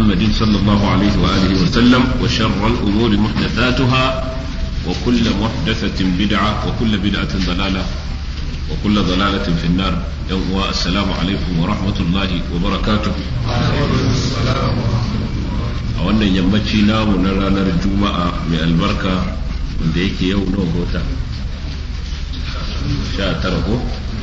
محمد صلى الله عليه وآله وسلم وشر الأمور محدثاتها وكل محدثة بدعة وكل بدعة ضلالة وكل ضلالة في النار يوم السلام عليكم ورحمة الله وبركاته a wannan yammaci namu na ranar juma'a mai albarka wanda yake yau nawa gota sha tara ko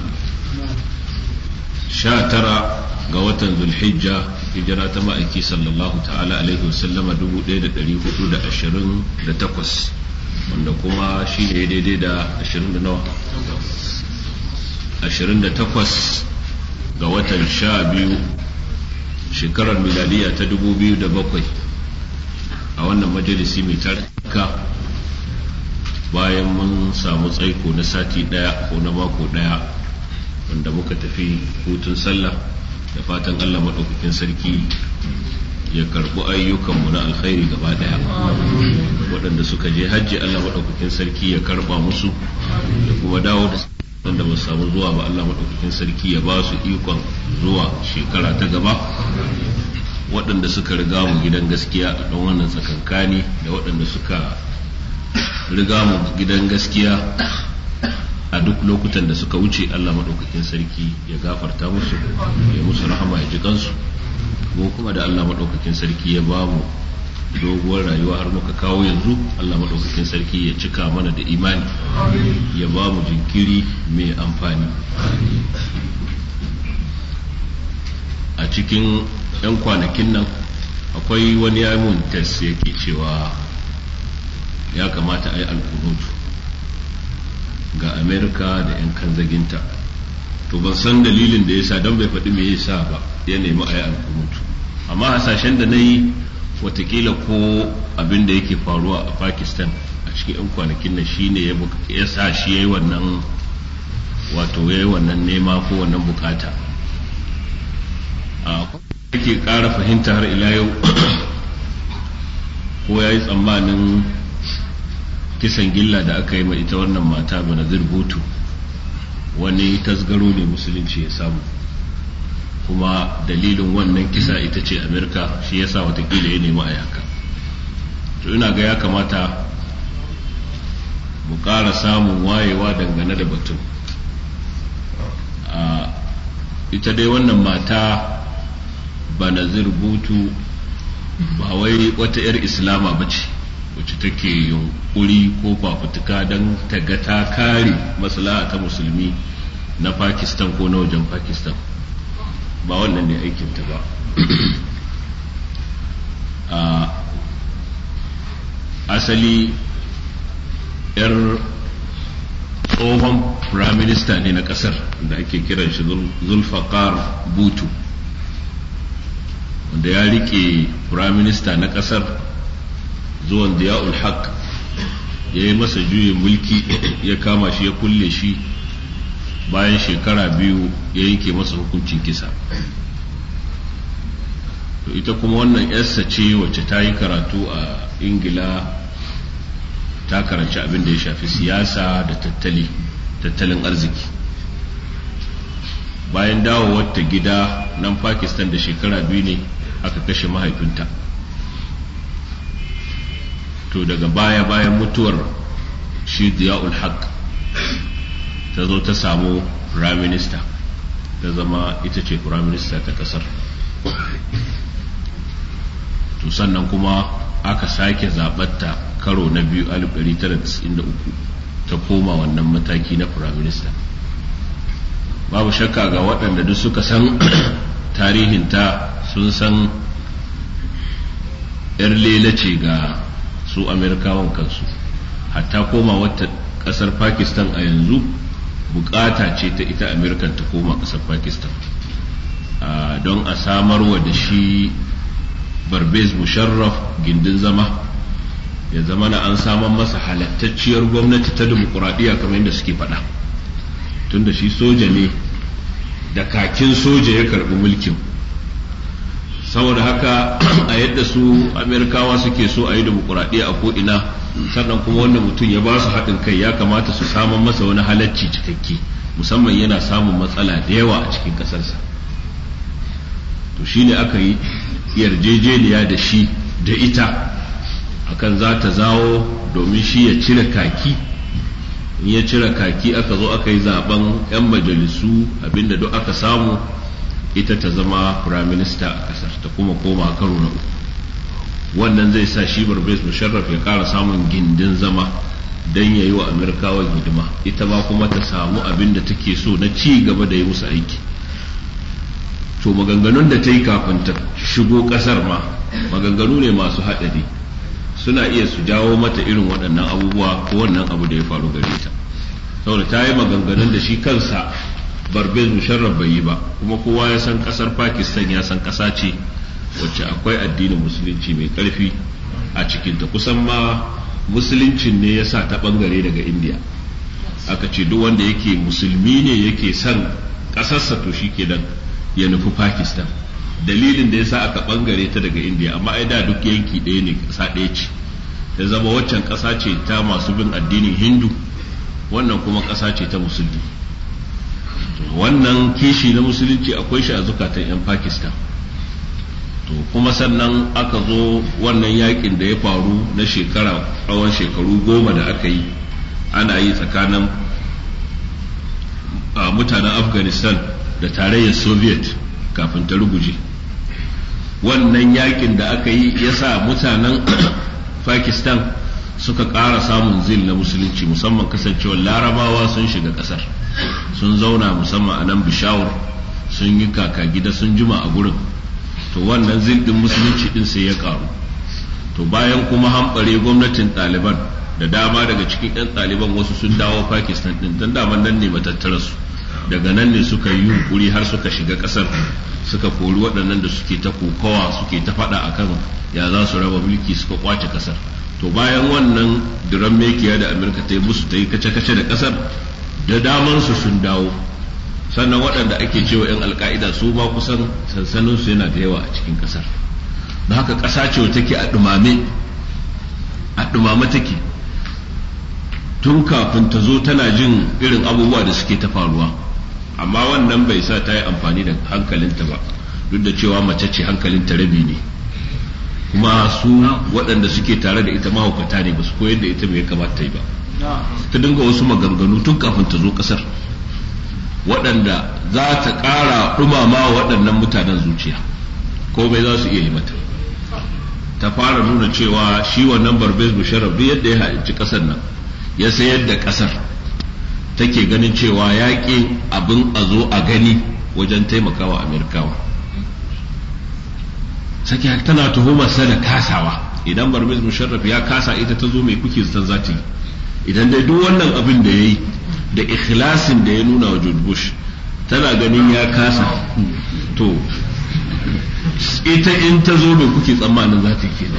sha tara ga watan zulhijja hijira ta ma'aiki sallallahu ta'ala alaihi wasallama dubu ɗaya da ɗari hudu da ashirin da takwas wanda kuma shi ne daidai da ashirin da nawa ashirin da takwas ga watan sha biyu shekarar miladiya ta dubu biyu da bakwai a wannan majalisi mai tarka bayan mun samu tsaiko na sati ɗaya ko na mako ɗaya wanda muka tafi hutun sallah da fatan Allah maɗaukakin sarki ya karɓi ayyukanmu na alkhairi gaba ɗaya waɗanda suka je hajji Allah maɗaukakin sarki ya karɓa musu da kuma dawo da wanda ba samu zuwa ba Allah maɗaukakin sarki ya ba su ikon zuwa shekara ta gaba waɗanda suka riga mu gidan gaskiya a ɗan wannan tsakankani da waɗanda suka riga mu gidan gaskiya a duk lokutan da suka wuce Allah maɗaukakin sarki ya gafarta musu ya musu rahama ya ji kansu mu kuma da Allah maɗaukakin sarki ya ba mu doguwar rayuwa har muka kawo yanzu Allah maɗaukakin sarki ya cika mana da imani ya ba mu jinkiri mai amfani a cikin 'yan kwanakin nan akwai wani yamin test yake cewa ya kamata a yi alkunutu ga amerika da 'yan kanzaginta to ban san dalilin da yasa don bai faɗi me yasa ba ya nemi a yi alkunutu amma hasashen da na yi watakila ko abin da yake faruwa a pakistan a cikin 'yan kwanakin nan shine ya sa shi ya yi wannan wato ya yi wannan nema ko wannan bukata a yake ƙara fahimta har ila yau ko ya yi tsammanin kisan gilla da aka yi ma ita wannan mata banazir butu wani tasgaro ne musulunci ya samu kuma dalilin wannan kisa ita ce amerika shi yasa watakila ya nemi a yaka to ina ga ya kamata mu ƙara samun wayewa dangane da batun ita dai wannan mata banazir butu ba wai wata 'yar islama ba ce wacce take yunkuri ko fafutuka don ta ga ta kare maslaha ta musulmi na pakistan ko na wajen pakistan ba wannan ne aikinta ba a asali 'yar tsohon firaminista ne na kasar da ake kiran shi zulfaqar butu wanda ya rike firaminista na kasar zuwan diya'ul haq ya yi masa juyin mulki ya kama shi ya kulle shi bayan shekara biyu ya yanke masa hukuncin kisa to ita kuma wannan yarsa ce wacce ta yi karatu a ingila ta karanci abin da ya shafi siyasa da tattali tattalin arziki bayan dawowar ta gida nan pakistan da shekara biyu ne aka kashe mahaifinta to daga baya bayan mutuwar shi diya'ul haq ta zo ta samu prime minister ta zama ita ce prime minister ta kasar to sannan kuma aka sake zabatta karo na biyu 1993 ta koma wannan mataki na prime minister babu shakka ga waɗanda duk suka san tarihinta sun san 'yar lela ce ga su amerikawan kansu hatta koma wata ƙasar pakistan a yanzu bukata ce ta ita amerikan ta koma ƙasar pakistan don a samarwa da shi barbez musharraf gindin zama ya zama na an samar masa halattacciyar gwamnati ta dimokuraɗiyya kamar yadda suke faɗa tunda shi soja ne da kakin soja ya karɓi mulkin saboda haka a yadda su amerikawa suke so a yi dimokuraɗiyya a ko'ina sannan kuma wanda mutum ya ba su haɗin kai ya kamata su samun masa wani halacci cikakke musamman yana samun matsala da yawa a cikin ƙasarsa to shi ne aka yi yarjejeniya da shi da ita akan za ta zawo domin shi ya cire kaki in ya cire kaki aka zo aka yi zaben 'yan majalisu abinda duk aka samu ita ta zama firaminista a kasar ta kuma koma karo na uku wannan zai sa shi barbes musharraf ya kara samun gindin zama don ya yi wa amurkawa hidima ita ma kuma ta samu abin da take so na ci gaba da yi musu aiki to maganganun da ta yi kafin ta shigo kasar ma maganganu ne masu haɗari suna iya su jawo mata irin waɗannan abubuwa ko wannan abu da ya faru gare ta saboda ta yi maganganun da shi kansa barbez musharraf bai yi ba kuma kowa ya san kasar pakistan ya san ƙasa ce wacce akwai addinin musulunci mai ƙarfi a cikinta kusan ma musuluncin ne ya sa ta ɓangare daga indiya aka ce duk wanda yake musulmi ne yake son ƙasarsa to shi kenan ya nufi pakistan dalilin da ya sa aka ɓangare ta daga indiya amma ai da duk yanki ɗaya ne ƙasa ɗaya ce ya zama waccan ƙasa ce ta masu bin addinin hindu wannan kuma ƙasa ce ta musulmi wannan kishi na musulunci akwai shi a zukatan 'yan pakistan to kuma sannan aka zo wannan yakin da ya faru na shekara tsawon shekaru goma da aka yi ana yi tsakanin mutanen afghanistan da tarayyar soviet kafin ta ruguje wannan yakin da aka yi ya sa mutanen pakistan suka ƙara samun zil na musulunci musamman kasancewar larabawa sun shiga ƙasar sun zauna musamman a nan bishawar sun yi kaka gida sun jima a gurin to wannan zil ɗin musulunci ɗin sai ya ƙaru to bayan kuma hamɓare gwamnatin ɗaliban da dama daga cikin 'yan ɗaliban wasu sun dawo pakistan ɗin don daman nan ne matattara su daga nan ne suka yi yunkuri har suka shiga ƙasar suka kori waɗannan da suke ta kokawa suke ta faɗa akan ya za su raba mulki suka kwace ƙasar to bayan wannan diran mekiya da amurka ta yi musu ta yi kace-kace da kasar da daman su sun dawo sannan waɗanda ake cewa 'yan alka'ida su ma kusan sansanin su yana da yawa a cikin kasar da haka ƙasa ce take a ɗumame a ɗumame take tun kafin ta zo tana jin irin abubuwa da suke ta faruwa amma wannan bai sa ta yi amfani da hankalinta ba duk da cewa mace ce hankalinta rabi ne kuma su waɗanda suke tare da ita mahaukata ne ba su koyar da ita mai kamata ta yi ba ta dinga wasu maganganu tun kafin ta zo ƙasar waɗanda za ta ƙara ɗumama waɗannan mutanen zuciya komai za su iya yi mata ta fara nuna cewa shi wannan barbez musharraf duk yadda ya haɗinci ƙasar nan ya sayar da ƙasar take ganin cewa yaƙi abin a zo a gani wajen taimakawa amerikawa sake tana tuhumar sa da kasawa idan barmiz musharraf ya kasa ita ta zo mai kuke zaton zata yi idan dai duk wannan abin da yayi da ikhlasin da ya nuna wa George Bush tana ganin ya kasa to ita in ta zo mai kuke tsammanin za ta kenan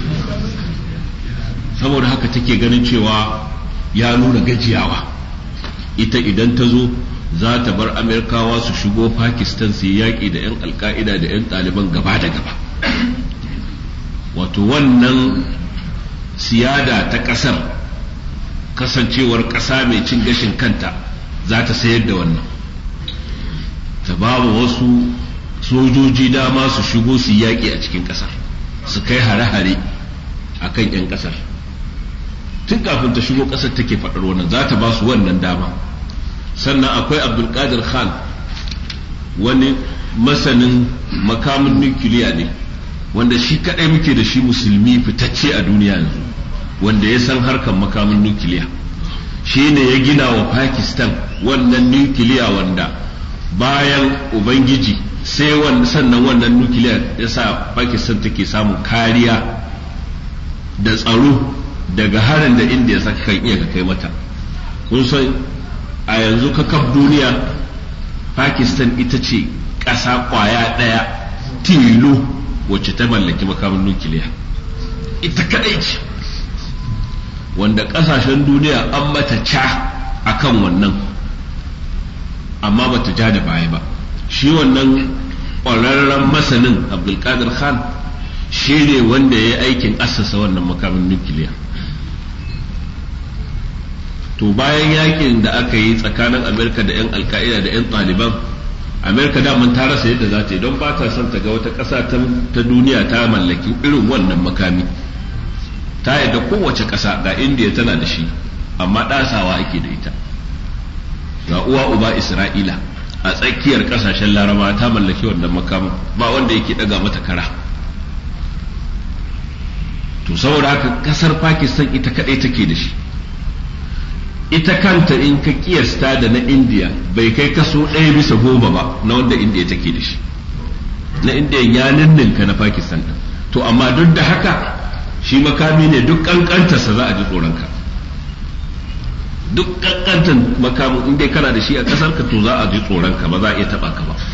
saboda haka take ganin cewa ya nuna gajiyawa ita idan ta zo za ta bar amerikawa su shigo pakistan su yi yaƙi da 'yan alka'ida da 'yan ɗaliban gaba da gaba wato wannan siyada ta ƙasar kasancewar ƙasa mai cin gashin kanta za ta sayar da wannan ta ba wasu sojoji dama su shigo su yaƙi a cikin ƙasar su kai hare-hare a kan 'yan ƙasar tun kafin ta shigo ƙasar take faɗar wannan za ta ba su wannan dama sannan akwai abdulkadir khan wani masanin makamin nukiliya ne wanda shi kadai muke da shi musulmi fitacce a duniya yanzu wanda ya san harkar makamin nukiliya shi ne ya gina wa pakistan wannan nukiliya wanda bayan ubangiji sai sannan wannan nukiliya ya sa pakistan take samun kariya da tsaro daga harin da indiya saka kan iya ka kai mata kun san a yanzu kakaf duniya pakistan ita ce ƙasa ƙwaya ɗaya tilo wacce ta mallaki makamin nukiliya ita kaɗai ce wanda ƙasashen duniya an mata ca a kan wannan amma bata ja da baya ba shi wannan ƙwararren masanin abdulkadir khan shi ne wanda ya yi aikin assasa wannan makamin nukiliya to bayan yakin da aka yi tsakanin amerika da 'yan alka'ida da 'yan ɗaliban amerika daman ta rasa yadda za ta yi don ba ta son ta ga wata ƙasa ta duniya ta mallaki irin wannan makami ta yadda kowace ƙasa ga indiya tana da shi amma ɗasawa ake da ita ga uwa uba isra'ila a tsakiyar ƙasashen laraba ta mallaki wannan makamin ba wanda yake ɗaga mata kara to saboda haka ƙasar pakistan ita kaɗai take da shi ita kanta in ka kiyasta da na indiya bai kai kaso ɗaya bisa goma ba na wanda indiya take da shi na indiya ya ninninka na pakistan ɗin to amma duk da haka shi makami ne duk ƙanƙantarsa za a ji tsoronka duk ƙanƙantar makamin in dai kana da shi a ƙasar ka to za a ji tsoronka ba za a iya taɓa ka ba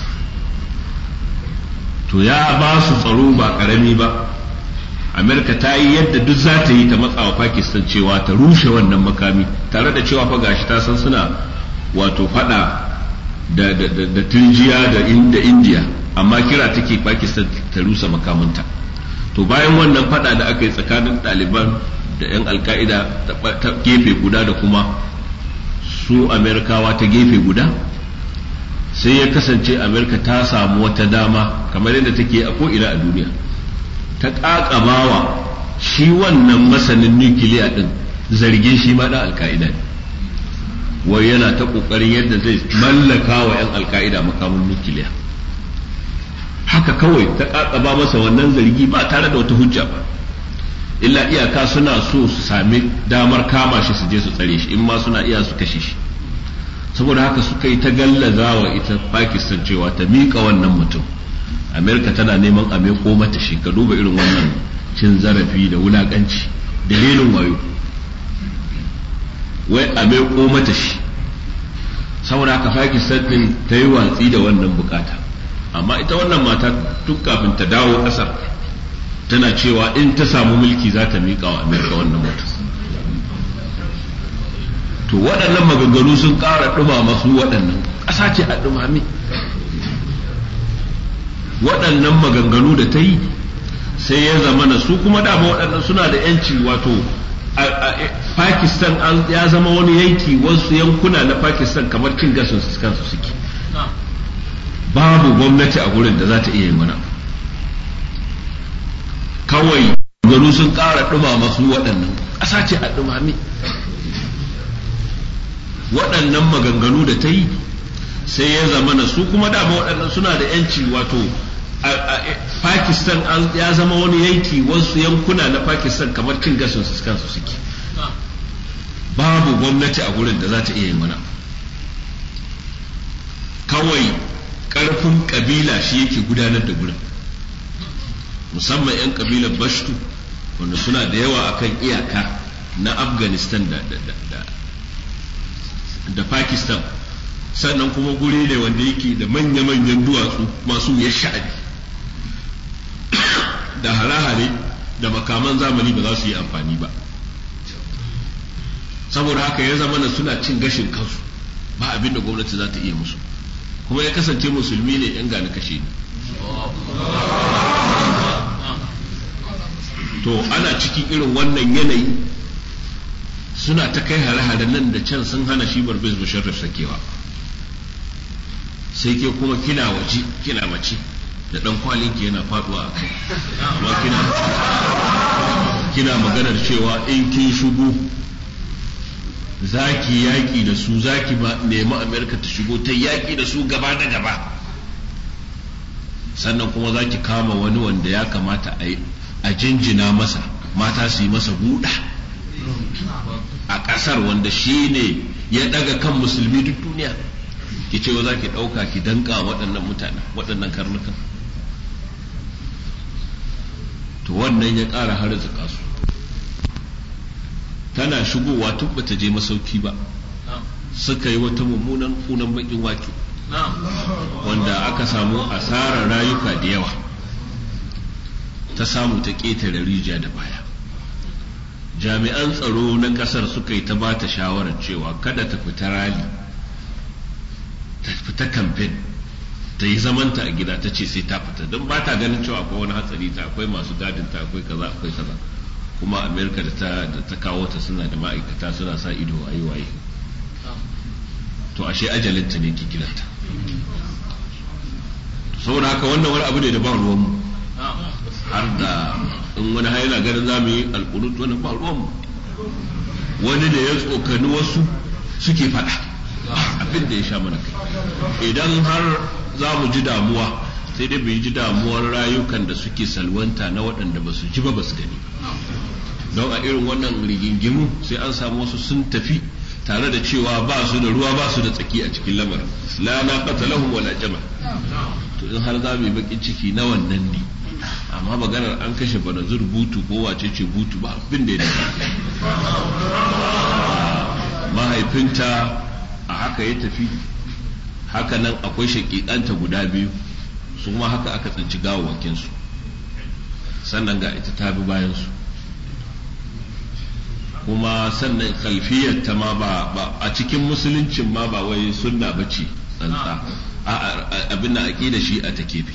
to ya ba su tsaro ba ƙarami ba amerika ta yi yadda duk za ta yi ta matsawa pakistan cewa ta rushe wannan makami tare da cewa fa gashi ta san suna wato fada da, da, da, da turjiya da, in, da india amma kira take pakistan ta rusa makamanta to bayan wannan fada da aka yi tsakanin ɗaliban da 'yan alka'ida ta gefe guda da kuma su amerikawa ta gefe guda sai ya kasance amerika ta samu wata dama kamar yadda take a ko'ina a duniya ta ƙaƙabawa shi wannan masanin nukiliya ɗin zargin shi ma ɗan alka'ida ne wai yana ta ƙoƙarin yadda zai mallaka wa 'yan alka'ida makamin nukiliya haka kawai ta ƙaƙaba masa wannan zargi ba tare da wata hujja ba illa iyaka suna so su sami damar kama shi su je su tsare shi in ma suna iya su kashe shi saboda haka suka yi ta gallaza wa ita pakistan cewa ta miƙa wannan mutum amerika tana neman a meko mata shi ka duba irin wannan cin zarafi da wulakanci dalilin wayo wai a meko mata shi saboda haka pakistan din ta yi watsi da wannan bukata amma ita wannan mata duk kafin ta dawo kasar tana cewa in ta samu mulki za ta miƙa wa amerika wannan mutum to waɗannan maganganu sun ƙara ɗumama su waɗannan ƙasa ce a ɗumame waɗannan maganganu da ta yi sai ya zama na su kuma dama waɗannan suna da yanci wato pakistan ya zama wani yanki wasu yankuna na pakistan kamar cin gashin su kansu suke babu gwamnati a gurin da za ta iya yi mana kawai garu sun ƙara ɗumama su waɗannan ƙasa ce a ɗumame waɗannan maganganu da ta yi sai ya zama na su kuma dama waɗannan suna da yanci wato Pakistan ya zama wani yanki wasu yankuna na Pakistan kamar cin gashin su kansu suke babu gwamnati a gurin da za ta iya yi mana kawai ƙarfin ƙabila shi yake gudanar da gurin musamman 'yan ƙabilar bashtu wanda suna da yawa akan iyaka na afghanistan da, da pakistan sannan kuma guri ne wanda yake da manya-manyan duwatsu masu ya sha'ani da hare-hare da makaman zamani ba za su yi amfani ba saboda haka ya zama suna cin gashin kansu ba abin da gwamnati za ta iya musu kuma ya kasance musulmi ne yan gani kashe ne to ana cikin irin wannan yanayi suna ta kai hare-hare nan da can sun hana shi barbez musharraf sakewa sai ke kuma kina waje kina mace da dan kwalinki yana faduwa a kai amma kina kina maganar cewa in kin shigo zaki yaki da su zaki ba nemi amerika ta shigo ta yaki da su gaba da gaba sannan kuma zaki kama wani wanda ya kamata a jinjina masa mata su yi masa buɗa a ƙasar wanda shi ne ya ɗaga kan musulmi duk duniya ki ce za ki ɗauka ki danka waɗannan mutane waɗannan karnukan to wannan ya ƙara harzuka su tana shigowa tun bata je masauki ba suka yi wata mummunan kunan bakin wake wanda aka samu asarar rayuka da yawa ta samu ta ƙetare rijiya da baya jami'an tsaro na ƙasar suka yi ta ba ta shawarar cewa kada ta fita rali ta fita kamfen ta yi zamanta a gida ta ce sai ta fita don ba ta ganin cewa akwai wani hatsari ta akwai masu gadin ta akwai kaza akwai kaza kuma amerika da ta da ta kawo ta suna da ma'aikata suna sa ido a yi waye to ashe ajalinta ne ki gidanta saboda haka wannan wani abu ne da ba ruwanmu har da in wani haila ganin za mu yi alkunut wani ba ruwanmu wani da ya tsokani wasu suke faɗa abin da ya sha mana kai idan har za mu ji damuwa sai dai bai ji damuwar rayukan da suke salwanta na waɗanda ba su ji ba ba su gani don a irin wannan rigingimu sai an samu wasu sun tafi tare da cewa ba su da ruwa ba su da tsaki a cikin lamarin la na qatalahum wala jama to in har za mu yi bakin ciki na wannan ne amma maganar an kashe banazur butu ko wace ce butu ba abin da ya mahaifinta a haka ya tafi haka nan akwai shaƙiƙanta guda biyu su ma haka aka tsinci gawawakinsu sannan ga ita ta bi bayansu kuma sannan kalfiyar ta ma ba a cikin musuluncin ma ba wai sunna ba ce tsantsa abin da aƙida shi a ta kefe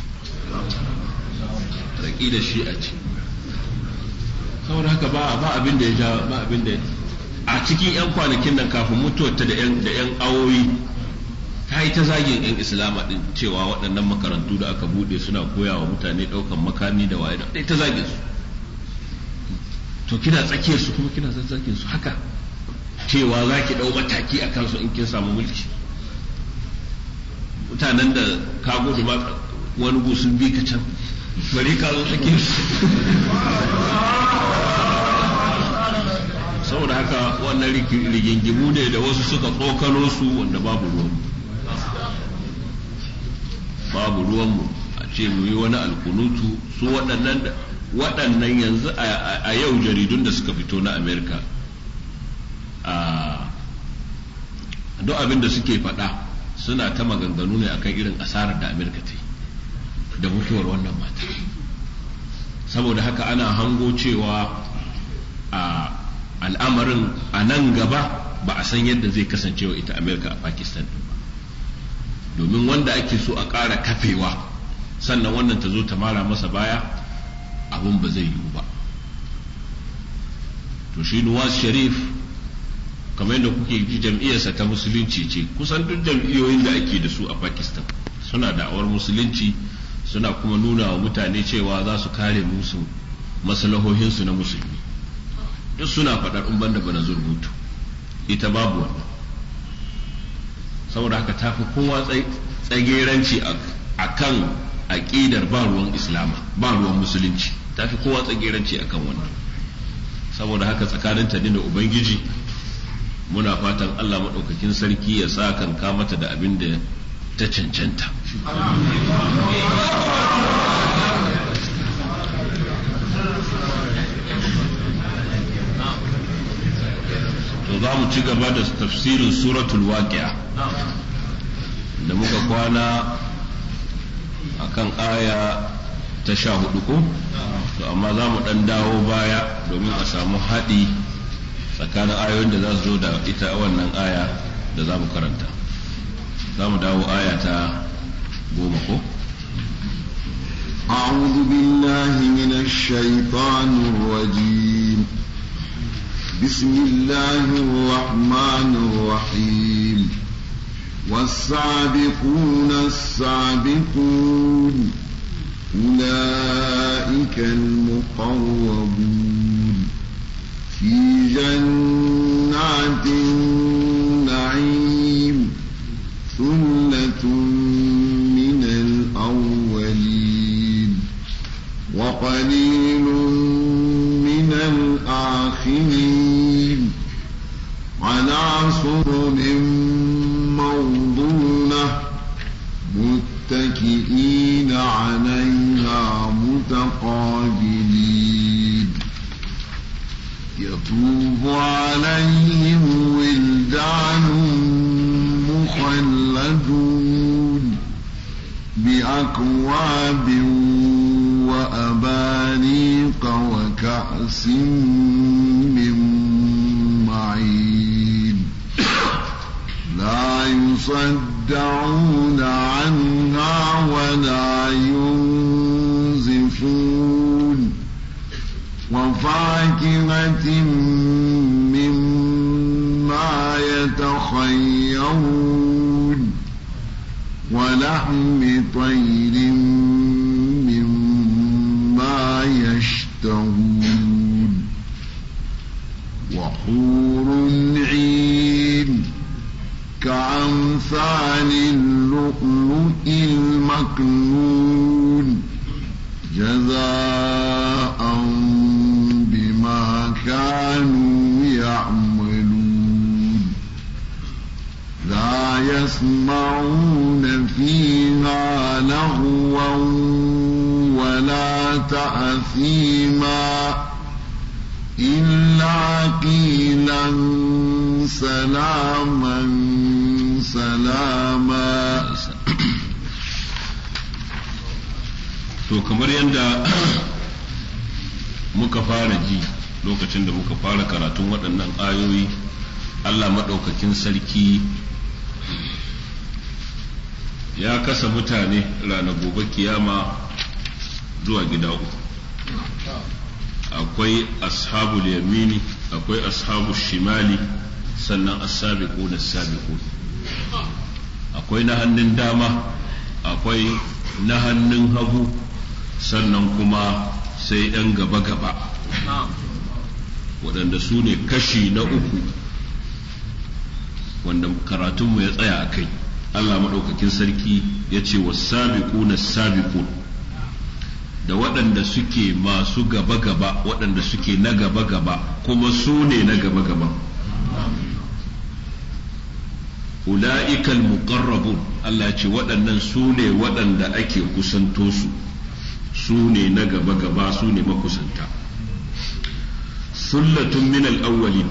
aƙida shi a ce saboda haka ba abin da ya ja ba abin da a cikin 'yan kwanakin nan kafin mutuwarta da 'yan awoyi ta yi ta zagin 'yan islama din cewa waɗannan makarantu da aka buɗe suna koya wa mutane ɗaukan makami da waye da ta zagin su to kina tsakiyar su kuma kina zazzagin su haka cewa za ki ɗau mataki a kansu in kin samu mulki mutanen da ka gudu ma wani gusun bi ka can bari ka zo tsakiyar su saboda haka wannan rigingimu ne da wasu suka tsokano su wanda babu ruwanmu babu ruwanmu a ce mu yi wani alkunutu su waɗannan waɗannan yanzu a yau jaridun da suka fito na amerika duk abin da suke faɗa suna ta maganganu ne akan irin asarar da amerika ta yi da mutuwar wannan mata saboda haka ana hango cewa a al'amarin a nan gaba ba a san yadda zai kasance wa ita amerika a pakistan ba domin wanda ake so a ƙara kafewa sannan wannan ta zo ta mara masa baya abin ba zai yiwu ba to shi nuwaz sharif kamar yadda kuke ji jam'iyyarsa ta musulunci ce kusan duk jam'iyyoyin da ake da su a pakistan suna da'awar musulunci suna kuma nuna wa mutane cewa za su kare musu maslahohinsu na musulmi duk suna faɗar in banda bana zurbutu ita babu wannan saboda haka ta fi kowa tsageranci a kan aƙidar ba ruwan islama ba ruwan musulunci ta fi kowa tsageranci a kan wannan saboda haka tsakanin ta da ubangiji muna fatan allah maɗaukakin sarki ya sa kan mata da abin da ta cancanta to za mu ci gaba da tafsirin suratul waqi'a da muka kwana akan aya ta sha hudu ko to amma za mu dan dawo baya domin a samu haɗi tsakanin ayoyin da za su zo da ita wannan aya da za mu karanta za mu dawo aya ta goma ko أعوذ بالله من الشيطان الرجيم بسم الله الرحمن الرحيم والسابقون السابقون أولئك المقربون في جنات النعيم ثلة من الأولين وقليل من الآخرين على سرر موضونة متكئين عليها متقابلين يطوف عليهم ولدان مخلدون بأكواب وأباريق وكأس من معين لا يصدعون عنها ولا ينزفون وفاكهة مما يتخيرون ولحم طير مما يشتهون وحور عين كأمثال اللؤلؤ المكنون جزاء بما كانوا يعملون لا يسمعون فيها لغوا ولا تأثيما إلا قيلا سلاما سلاما to kamar yadda muka fara ji lokacin da muka fara karatun waɗannan ayoyi Allah maɗaukakin sarki ya kasa mutane rana gobe kiyama zuwa gida uku akwai ashabul yamini akwai ashabul shimali sannan as-sabiqun as-sabiqun akwai na hannun dama akwai na hannun hagu sannan kuma sai ‘yan gaba-gaba waɗanda su ne kashi na uku wanda karatunmu ya tsaya a kai Allah maɗaukakin sarki ya ce wa sabiku na sabiku da waɗanda suke masu gaba-gaba waɗanda suke na gaba-gaba kuma su ne na gaba-gaba ula'ikal muqarrabun Allah ce waɗannan su ne waɗanda ake kusanto su su ne na gaba-gaba su ne makusanta sullatun min al-awwalin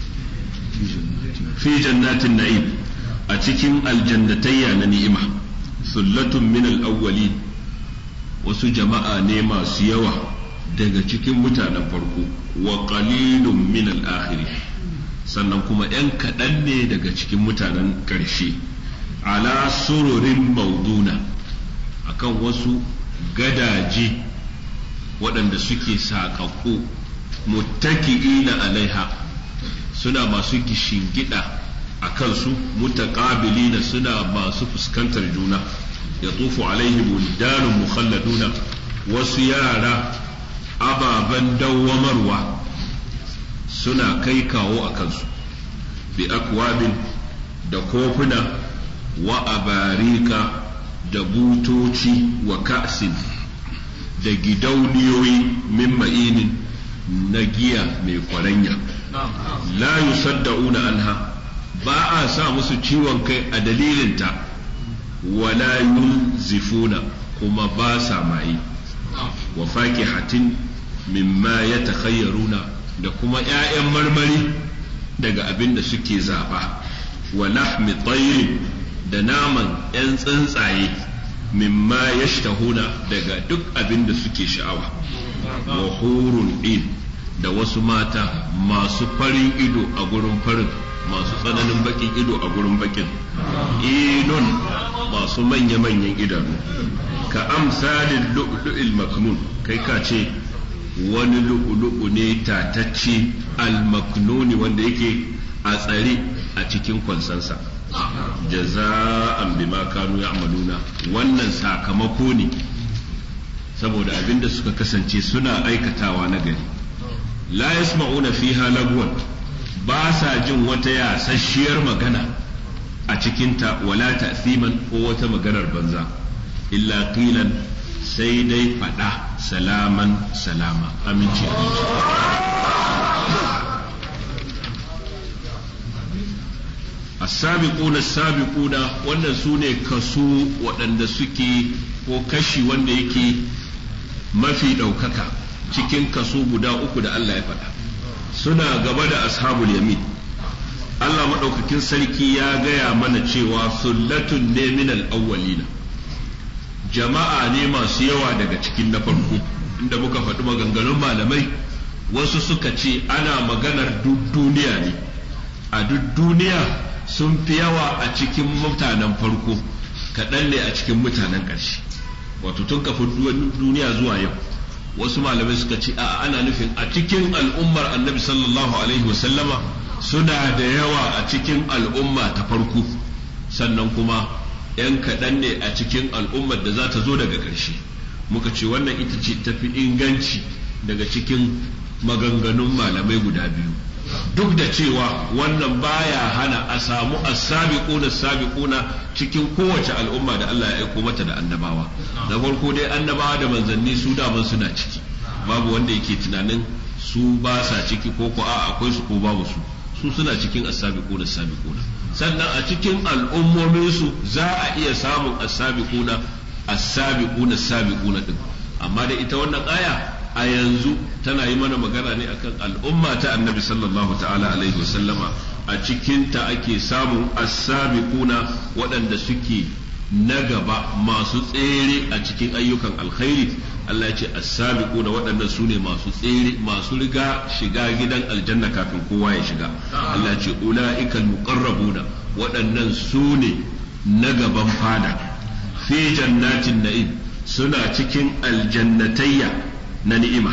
fi jannatin na'im a cikin aljannatayya na ni'ima sullatun min al-awwalin wasu jama'a ne masu yawa daga cikin mutanen farko wa qalilun min al-akhirin sannan kuma ‘yan kaɗan ne daga cikin mutanen ƙarshe ala sururin mauduna akan wasu gadaje waɗanda suke saƙaƙo muttaki'ina alaiha suna masu gishingida a kansu mutaqabilina suna masu fuskantar juna ya tufu alaihim wildanun mukhalladuna wasu yara ababen dawwamarwa suna kai kawo a kansu bi akwabin da kofuna wa abarika da butoci wa ka'sin da gidauniyoyi min ma'inin na giya mai kwaranya la yusaddauna anha ba a sa musu ciwon kai a dalilinta wala yunzifuna kuma ba sa maye wa faqihatin mimma yatakhayyaruna da kuma ‘ya'yan marmari daga abin da suke zaɓa wa lahmi tsayirin da naman ‘yan tsuntsaye mimma ya daga duk abin da suke sha'awa wa hurun in da wasu mata masu farin ido a gurin farin masu tsananin bakin ido a gurin bakin inun masu manya-manyan idanu ka amsalin lu'lu'il maknun kai ka ce wani lu'ulu'u ne tatacce almaknuni wanda yake a tsare a cikin kwansansa jaza'an bima kanu ya'maluna wannan sakamako ne saboda abinda suka kasance suna aikatawa na gari la yasma'una fiha lagwan ba sa jin wata yasasshiyar magana a cikinta wala ta'siman ko wata maganar banza illa qilan sai dai faɗa salaman salama aminci as-sabiquna as-sabiquna wannan su ne kaso waɗanda suke ko kashi wanda yake mafi ɗaukaka cikin kaso guda uku da Allah ya faɗa suna gaba da ashabul yamin Allah maɗaukakin sarki ya gaya mana cewa sullatun ne min al-awwalina jama'a ne masu yawa daga cikin na farko inda muka faɗi maganganun malamai wasu suka ce ana maganar duk duniya ne a duk duniya sun fi yawa a cikin mutanen farko kaɗan ne a cikin mutanen ƙarshe wato tun kafin duniya zuwa yau wasu malamai suka ce a ana nufin a cikin al'ummar annabi sallallahu alaihi wasallama suna da yawa a cikin al'umma ta farko sannan kuma ‘yan kaɗan ne a cikin al'ummar da za ta zo daga ƙarshe muka ce wannan ita ce tafi inganci daga cikin maganganun malamai guda biyu duk da cewa wannan baya hana a samu as-sabiquna sabiquna cikin kowace al'umma da Allah ya aiko mata da annabawa da farko dai annabawa da manzanni su daman suna ciki babu wanda yake tunanin su ba sa ciki ko ko a akwai su ko babu su su suna cikin as-sabiquna sabiquna sannan a cikin al'ummomin su za a iya samun as-sabiquna as-sabiquna sabiquna din amma da ita wannan aya a yanzu tana yi mana magana ne akan al'umma ta annabi sallallahu ta'ala alaihi wasallama a cikinta ake samun as-sabiquna waɗanda suke na gaba masu tsere a cikin ayyukan alkhairi Allah ya ce as-sabiquna waɗannan su ne masu tsere masu riga shiga gidan aljanna kafin kowa ya shiga Allah ya ce ula'ikal muqarrabuna waɗannan su ne na gaban fada fi jannatin na'im suna cikin aljannatayya na ni'ima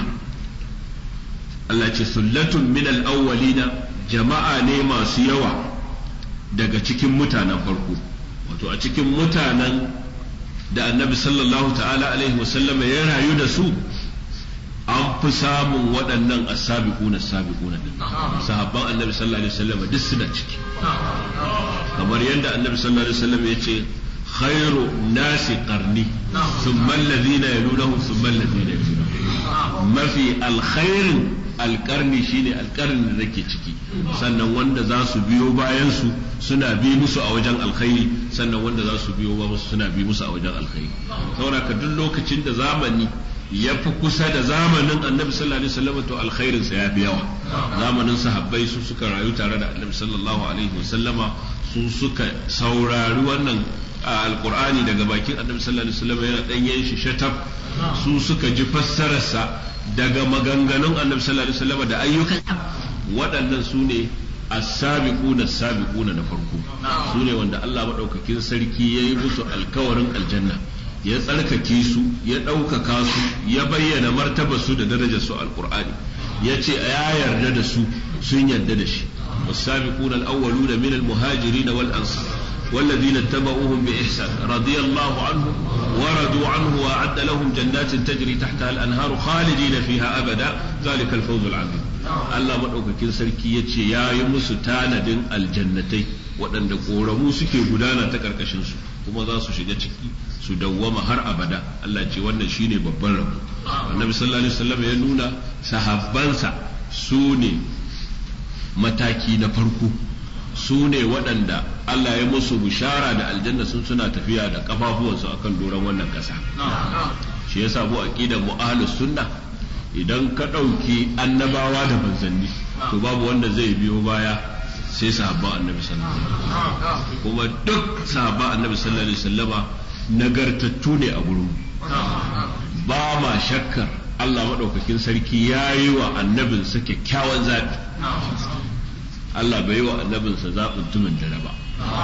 Allah ce sullatun min al-awwalina jama'a ne masu yawa daga cikin mutanen farko wato a cikin mutanen da annabi sallallahu ta'ala alaihi wasallam ya rayu da su an fi samun waɗannan as-sabiquna as-sabiquna din sahabban annabi sallallahu alaihi wasallam duk suna ciki kamar yadda annabi sallallahu alaihi wasallam ya ce خير الناس قرني ثم الذين يلونهم ثم الذين يلونهم ما في الخير alƙarni shine alƙarni da ke ciki sannan wanda za su biyo bayan su suna bi musu a wajen alkhairi sannan wanda za su biyo ba musu suna bi musu a wajen alkhairi saboda ka duk lokacin da zamani ya fi kusa da zamanin annabi sallallahu alaihi wasallam to alkhairin sa ya fi yawa zamanin sahabbai su suka rayu tare da annabi sallallahu alaihi wasallama su suka saurari wannan alqur'ani daga bakin annabi sallallahu alaihi wasallam yana danyen shi shatab su suka ji fassararsa daga maganganun annabi sallallahu alaihi wasallam da ayyukan waɗannan su ne as-sabiquna as-sabiquna na farko su ne wanda Allah madaukakin sarki yayi musu alkawarin aljanna ya tsarkake su ya ɗaukaka su ya bayyana martaba su da darajar su alqur'ani ya ce ya yarda da su sun yarda da shi والسابقون الأولون من المهاجرين والأنصار والذين اتبعوهم بإحسان رضي الله عنهم ورضوا عنه وأعد لهم جنات تجري تحتها الأنهار خالدين فيها أبدا ذلك الفوز العظيم Allah maɗaukakin sarki ya ce ya yi musu tanadin aljannatai waɗanda ƙoramu suke gudana ta ƙarƙashinsu kuma za su shiga ciki su dawwama har abada Allah ce wannan shine babban rabo annabi sallallahu alaihi wasallam ya nuna sahabbansa su ne mataki na farko su ne waɗanda Allah ya musu bishara da aljanna sun suna tafiya da kafafuwansu akan doron wannan ƙasa shi yasa mu aqidar mu ahlus sunna idan ka ɗauki annabawa da manzanni to babu wanda zai biyo baya sai sahabban annabi sallallahu alaihi wasallam kuma duk sahabban annabi sallallahu alaihi wasallama nagartattu ne a gurin ba ma shakkar Allah maɗaukakin sarki ya yi wa annabinsa kyakkyawan zaɓi Allah bai yi wa annabinsa zaɓin tumin dare ba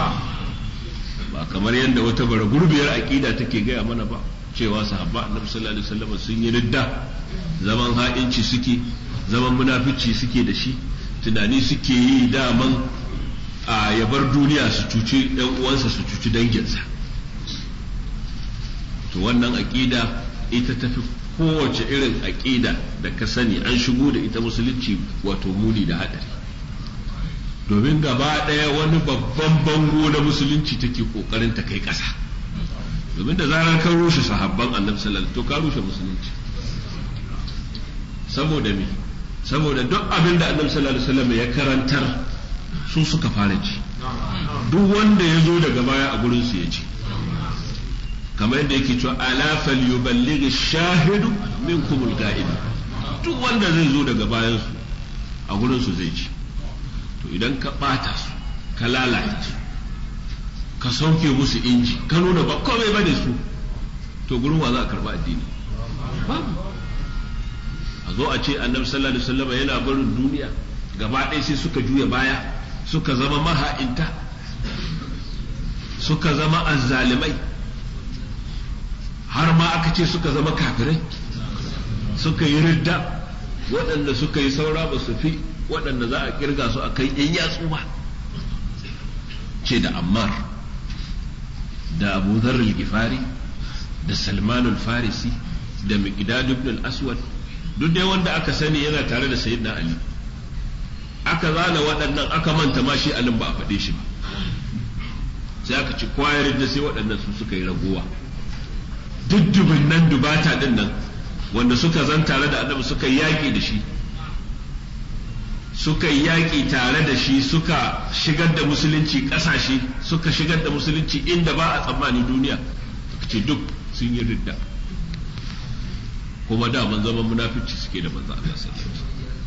ba kamar yadda wata bara gurbiyar aƙida take gaya mana ba cewa sahabba annabi sallallahu alaihi wasallam sun yi ridda zaman ha'inci suke zaman munafici suke da shi tunani suke yi daman a yabar duniya su cuci ɗan uwansa su cuci danginsa to wannan aƙida ita tafi kowace irin aƙida da ka sani an shigo da ita musulunci wato muni da haɗari domin gaba ɗaya wani babban bango na musulunci take ƙoƙarin ta kai ƙasa domin da zarar kan rushe sahabban annabi sallallahu to ka rushe musulunci saboda me saboda duk abin da annabi sallallahu alaihi wasallam ya karantar su suka fara ji duk wanda ya zo daga baya a gurin su ya ji kamar yadda yake cewa ala falyuballigh shahidu minkum al-ga'ib duk wanda zai zo daga bayan su a gurin su zai ji to idan ka bata su ka lalata su ka sauke musu inji ka nuna ba komai bane su to gurin wa za a karba addini babu a zo a ce annabi sallallahu alaihi wasallam yana barin duniya gaba ɗaya sai suka juya baya suka zama maha'inta suka zama azzalimai har ma aka ce suka zama kafirai suka yi ridda waɗanda suka yi saura ba su fi waɗanda za a kirga su a kai yan yatsu ba ce da ammar da abu zarril gifari da salmanul farisi da miqdad ibn al-aswad duk dai wanda aka sani yana tare da sayyidina ali aka zana waɗannan aka manta ma shi alin ba a faɗe shi ba sai aka ci kwayar da sai waɗannan su suka yi ragowa duk dubin nan dubata din nan wanda suka zan tare da annabi suka yi yaƙi da shi suka yi yaƙi tare da shi suka shigar da musulunci ƙasashe suka shigar da musulunci inda ba a tsammani duniya suka ce duk sun yi ridda kuma da man zaman munafici suke da manzo Allah sallallahu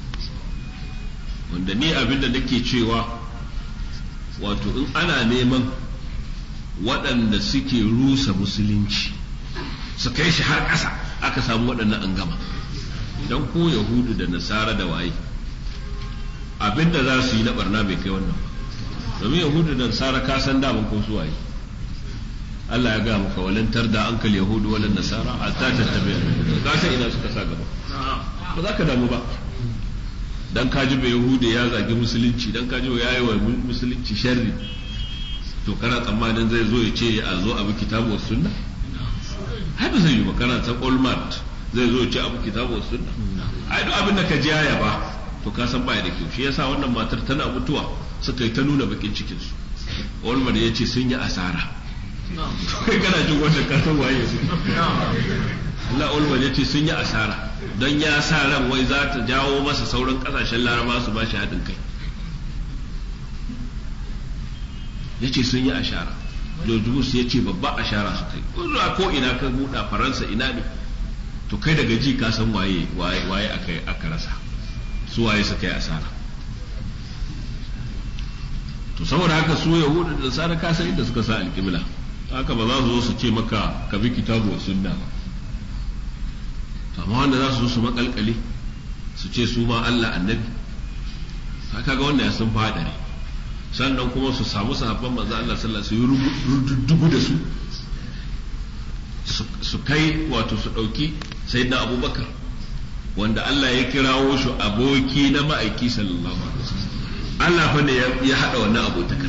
wanda ni abin da nake cewa wato in ana neman waɗanda suke rusa musulunci su kai shi har ƙasa aka samu waɗannan an gama idan ko yahudu da nasara da waye abin da za su yi na barna bai kai wannan ba domin yahudu da nasara ka san daman ko su waye Allah ya ga maka walantar da ankal yahudu wala nasara hatta tattabi ka san ina suka sa gaba ba za ka damu ba dan ka ji yahudu ya zagi musulunci dan ka ji ya yi wa musulunci sharri to kana tsammanin zai zo ya ce a zo abu kitabu wa sunna har ba zai yi ba kana ta olmart zai zo ya ce abu kitabu wa sunna ai duk abin da ka ji ya ba to ka san baya da kyau shi yasa wannan matar tana mutuwa suka yi ta nuna bakin cikin su olmart ya ce sun yi asara kai kana jin wannan ka san waye su Allah olmart ya ce sun yi asara don ya sa ran wai za ta jawo masa sauran kasashen laraba su ba shi haɗin kai ya ce sun yi ashara George Bush ya ce babba ashara su kai kuma ko ina ka buɗa faransa ina ne to kai daga ji ka san waye waye aka aka rasa su waye suka yi asara to saboda haka su yahudu da nasara ka san inda suka sa alƙibla haka ba za su zo su ce maka ka bi kitabu wa sunna ba amma wanda za su zo su makalkale su ce su ma Allah annabi haka ga wanda ya sun fadare sannan kuma su samu sahabban manzo Allah sallallahu alaihi wasallam su yi rudugu da su su kai wato su dauki sayyidina Abubakar wanda Allah ya kirawo shi aboki na ma'aiki sallallahu alaihi wasallam Allah fa ne ya hada wannan abotakar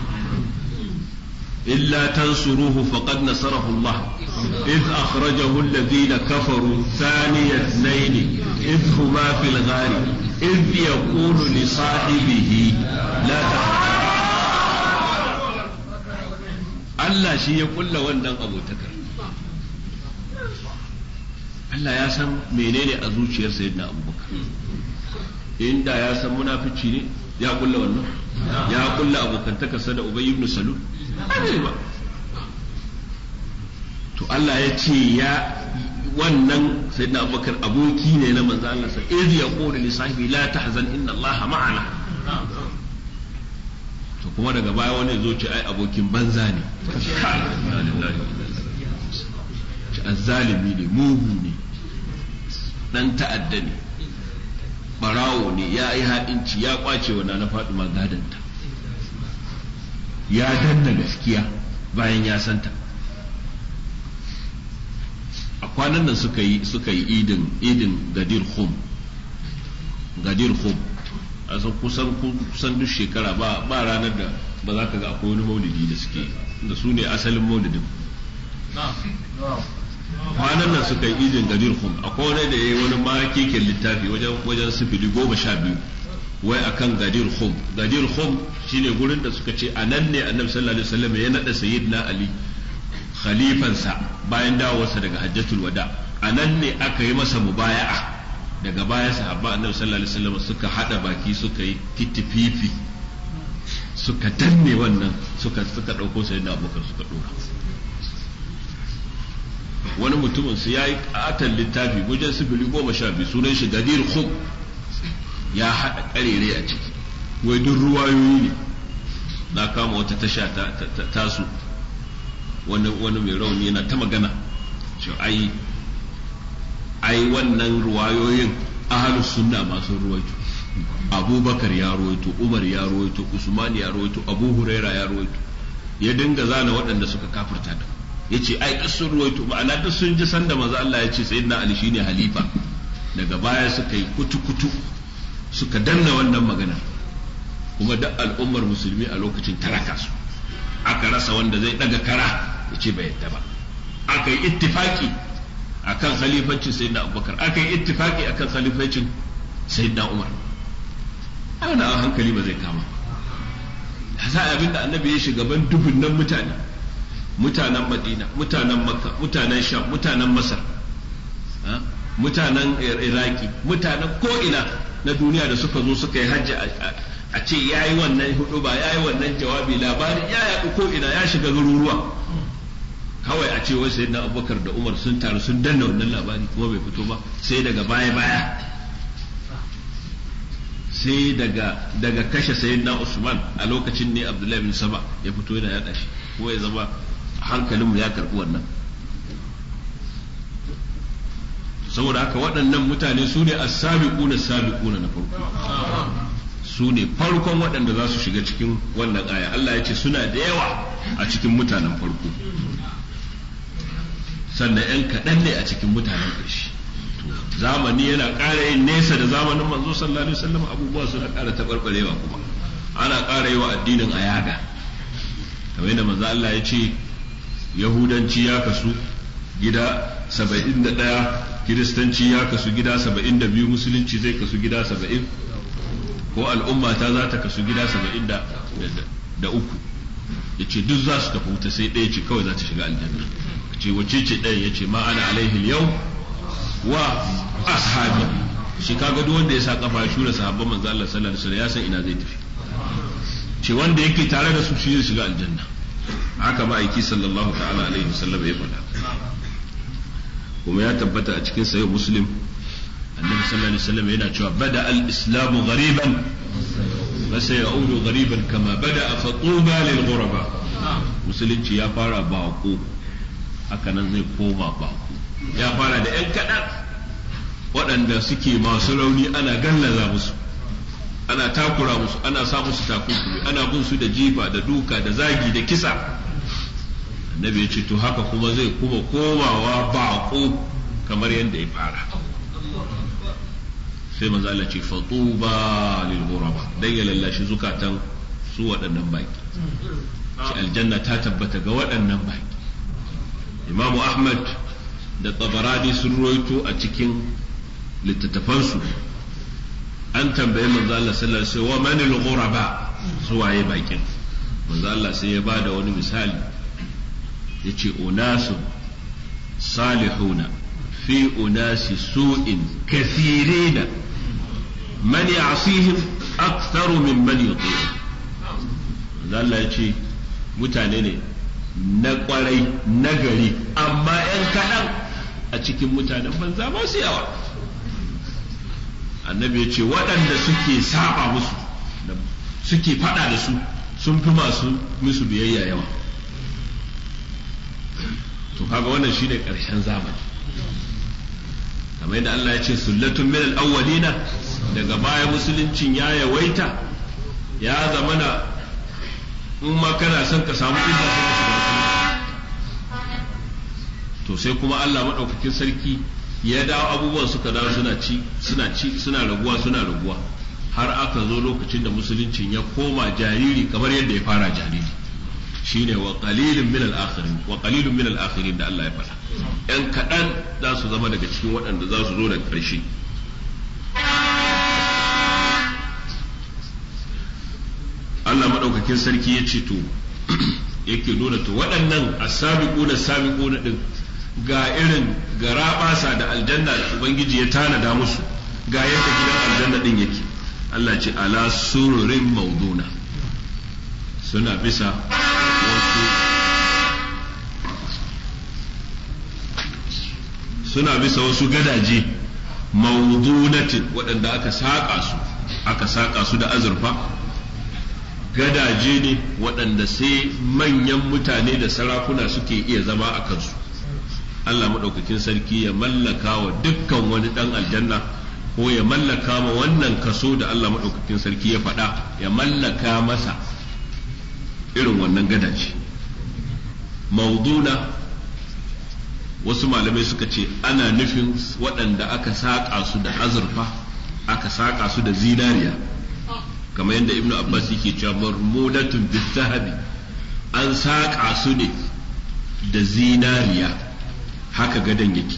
إلا تنصروه فقد نصره الله إذ أخرجه الذين كفروا ثاني اثنين إذ هما في الغار إذ يقول لصاحبه لا Allah shi ya kulla wannan abotakar Allah ya san menene a zuciyar sayyidina abubakar inda ya san munafici ne ya kulla wannan ya kulla abokantakarsa da ubay ibn salul ba to Allah ya ce ya wannan sayyidina abubakar aboki ne na manzo Allah sa iz yaqulu li sahibi la tahzan inna Allah ma'ana to kuma daga baya wani zo ce ai abokin banza ne ci azzalimi ne mugu ne dan ta'adda ne barawo ne ya yi haɗinci ya kwace wa na faɗi gadanta ya danna gaskiya bayan ya santa a kwanan nan suka yi suka yi idin idin gadir khum gadir khum a san kusan kusan duk shekara ba ba ranar da ba za ka ga akwai wani maulidi da suke da su ne asalin maulidin kwanan nan suka yi idin gadir khum akwai wani da yayi wani makekin littafi wajen wajen sifili goma sha biyu wai akan gadir khum gadir khum shine gurin da suka ce a nan ne annabi sallallahu alaihi wasallam ya nada sayyidina ali khalifansa bayan dawowarsa daga hajjatul wada a nan ne aka yi masa mubaya'a daga baya sahabba annabi sallallahu alaihi wasallam suka hada baki suka yi kitififi suka danne wannan suka suka dauko sayyidina abubakar suka dora wani mutumin su yayi katan littafi wajen sifili goma sha biyu sunan shi gadir khum ya haɗa ƙarere a ciki wai duk ruwayoyi ne na kama wata tasha ta tasu wani wani mai rauni yana ta magana shi ai ai wannan ruwayoyin ahalus sunna masu ruwaito abubakar ya ruwaito umar ya ruwaito usman ya ruwaito abu huraira ya ruwaito ya dinga zana waɗanda suka kafirta da ya ce ai duk sun ruwaito ma'ana duk sun ji sanda maza Allah ya ce sayyidina ali shine halifa daga baya suka yi kutu-kutu suka danna wannan magana kuma duk al'ummar musulmi a lokacin taraka su aka rasa wanda zai daga kara ya ce bai yadda ba aka yi ittifaki akan khalifancin sayyidina abubakar aka yi ittifaki akan khalifancin sayyidina umar ana a hankali ba zai kama za a abinda annabi ya shiga ban dubunnan mutane mutanen madina mutanen makka mutanen sham mutanen masar mutanen iraki mutanen ko'ina na duniya da suka zo suka yi hajji a ce ya yi wannan hudu ba ya yi wannan jawabi labarin ya yaɗu ko'ina ya shiga garuruwa kawai a ce wai sayyidina abubakar da umar sun taru sun danna wannan labari kuma bai fito ba sai daga baya baya sai daga daga kashe sayyidina usman a lokacin ne abdullahi bin saba ya fito yana yada shi ko ya zama hankalinmu ya karbi wannan saboda haka waɗannan mutane su ne as-sabiquna sabiquna na farko su ne farkon waɗanda za su shiga cikin wannan aya Allah ya ce suna da yawa a cikin mutanen farko sannan 'yan kaɗan ne a cikin mutanen ƙarshe zamani yana ƙara yin nesa da zamanin manzo sallallahu alaihi wasallam abubuwa suna ƙara taɓarɓarewa kuma ana ƙara yi wa addinin a yaga kamar yadda manzo Allah ya ce yahudanci ya kasu gida saba'in da ɗaya kiristanci ya kasu gida saba'in da biyu musulunci zai kasu gida saba'in ko al'umma ta za ta kasu gida saba'in da uku ya ce duk za su tafi wuta sai ɗaya ce kawai za ta shiga aljanna ce wace ce ɗaya ya ce ma ana alaihi yau wa ashabi shi kaga duk wanda ya sa kafa shura sahabban manzo Allah sallallahu alaihi wasallam ya san ina zai tafi ce wanda yake tare da su shi zai shiga aljanna haka ma'aiki sallallahu ta'ala alaihi wasallam ya faɗa kuma ya tabbata a cikin sahih muslim annabi sallallahu alaihi wasallam yana cewa bada al-islamu ghariban wa sayaudu ghariban kama bada fa tuba lil ghuraba musulunci ya fara bako haka nan zai koma bako ya fara da yan kaɗan waɗanda suke masu rauni ana gallaza musu ana takura musu ana sa musu takunkumi ana bin su da jifa da duka da zagi da kisa annabi ya ce to haka kuma zai kuma komawa bako kamar yadda ya fara sai manzo Allah ce fatuba lil ghuraba dan ya lallashi zukatan su waɗannan baki shi aljanna ta tabbata ga waɗannan baki imamu ahmad da tabarani sun roito a cikin littattafansu an tambayi manzo Allah sallallahu alaihi wasallam wa manil ghuraba su waye bakin manzo Allah sai ya bada wani misali yace unasu salihuna fi unasi su'in kathirina man ya'sihim aktharu min man yuti'u manzo Allah yace mutane ne na kwarai na gari amma ‘yan kaɗan a cikin mutanen banza ba su yawa annabi ya ce waɗanda suke saba musu suke faɗa da su sun fi masu musu biyayya yawa to kaga wannan shine ƙarshen zamani kamar yadda Allah ya ce sullatun min al-awwalina daga baya musuluncin ya yawaita ya zamana in ma kana son ka samu inda sai ka shiga to sai kuma Allah madaukakin sarki ya dawo abubuwan suka dawo suna ci suna ci suna raguwa suna raguwa har aka zo lokacin da musuluncin ya koma jariri kamar yadda ya fara jariri shine wa qalilun min al-akhirin wa qalilun min al-akhirin da Allah ya faɗa yan kaɗan za su zama daga cikin waɗanda za su zo daga ƙarshe Allah maɗaukakin sarki ya ce to yake nuna to waɗannan asabiquna sabiquna din ga irin garaɓasa da aljanna da ubangiji ya tanada musu ga yadda gidan aljanna din yake Allah ce ala sururin mauduna suna bisa wasu suna bisa wasu gadaje maudunatin waɗanda aka saƙa su aka saƙa su da azurfa gadaje ne waɗanda sai manyan mutane da sarakuna suke iya zama a kansu Allah maɗaukakin sarki ya mallaka wa dukkan wani ɗan aljanna ko ya mallaka ma wannan kaso da Allah maɗaukakin sarki ya faɗa ya mallaka masa irin wannan gadaje mauduna wasu malamai suka ce ana nufin waɗanda aka saƙa su da azurfa aka saƙa su da zinariya kamar yadda ibnu abbas yake cewa marmudatun bizahabi an saƙa su ne da zinariya haka gadon yake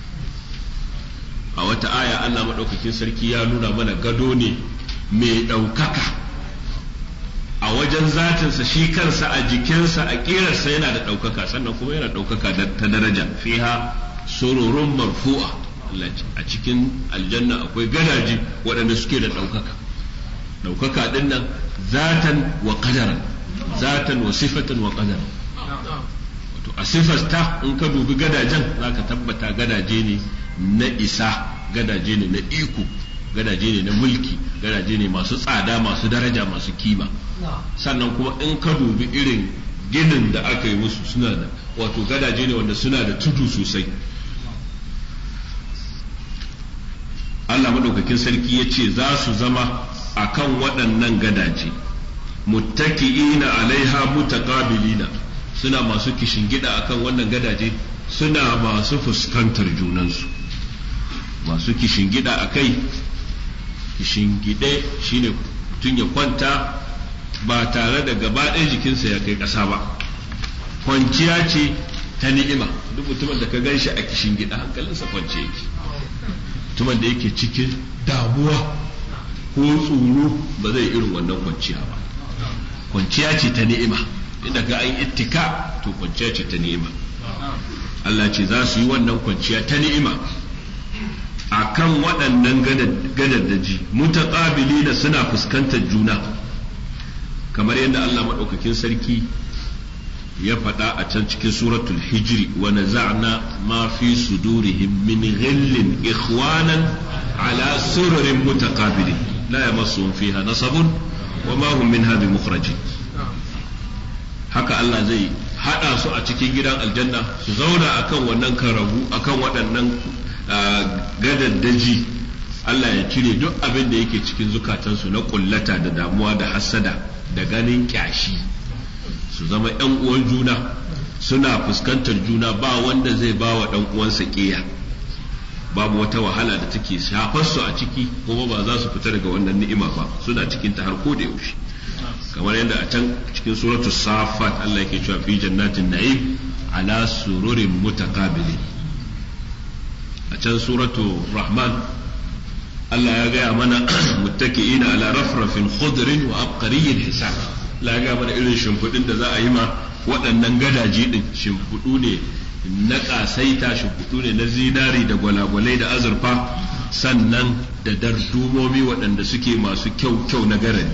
a wata aya Allah maɗaukakin sarki ya nuna mana gado ne mai ɗaukaka a wajen zatinsa shi kansa a jikinsa a ƙirarsa yana da ɗaukaka sannan kuma yana ɗaukaka ta daraja fiha sururun marfu'a a cikin aljanna akwai gadaji waɗanda suke da ɗaukaka ɗaukaka ɗin nan zatan wa qadaran zatan wa sifatan wa qadaran wato a sifasta in ka dubi gadajen zaka tabbata gadaje ne na isa gadaje ne na iko gadaje ne na mulki gadaje ne masu tsada masu daraja masu kima sannan kuma in ka dubi irin ginin da aka yi musu suna da wato gadaje ne wanda suna da tudu sosai Allah madaukakin sarki ya ce za su zama a kan waɗannan gadaje muttaki'ina alaiha mutaqabilina suna masu kishingida akan wannan gadaje suna masu fuskantar junansu masu kishingida a kai kishingide shine mutum ya kwanta ba tare da gaba ɗaya jikinsa ya kai ƙasa ba kwanciya ce ta ni'ima duk mutumin da ka gan shi a kishingida hankalinsa kwance yake mutumin da yake cikin damuwa ko tsoro ba zai irin wannan kwanciya ba kwanciya ce ta ni'ima inda ga an ittika to kwanciya ce ta ni'ima Allah ce za su yi wannan kwanciya ta ni'ima a kan waɗannan gadaddaji mutaƙabili da suna fuskantar juna kamar yadda Allah maɗaukakin sarki ya faɗa a can cikin suratul hijri wa naza'na ma fi sudurihim min ghillin ikhwanan ala sururin mutaqabilin la yamassuhum fiha nasabun wa ma hum minha bimukhrajin haka Allah zai hada su a cikin gidan aljanna su zauna akan wannan karabu akan waɗannan gadaddaji Allah ya cire duk abin da yake cikin zukatansu na kullata da damuwa da hassada da ganin kyashi su zama ‘yan uwan juna suna fuskantar juna ba wanda zai ba wa ɗan uwansa ƙiya babu wata wahala da take shafar su a ciki kuma ba za su fita daga wannan ni'ima ba suna cikin ta har ko da yaushe kamar yadda a can cikin suratul safat Allah yake cewa fi jannatin na'im ala sururin mutaqabilin a can suratu rahman Allah ya gaya mana muttaki'ina ala rafrafin khudrin wa abqariyyin hisab Allah ya gaya mana irin shimfiɗin da za a yi ma waɗannan gadaji din shimfiɗu ne na ƙasaita shimfiɗu ne na zinari da gwalagwalai da azurfa sannan da dardumomi waɗanda suke masu kyau kyau na garani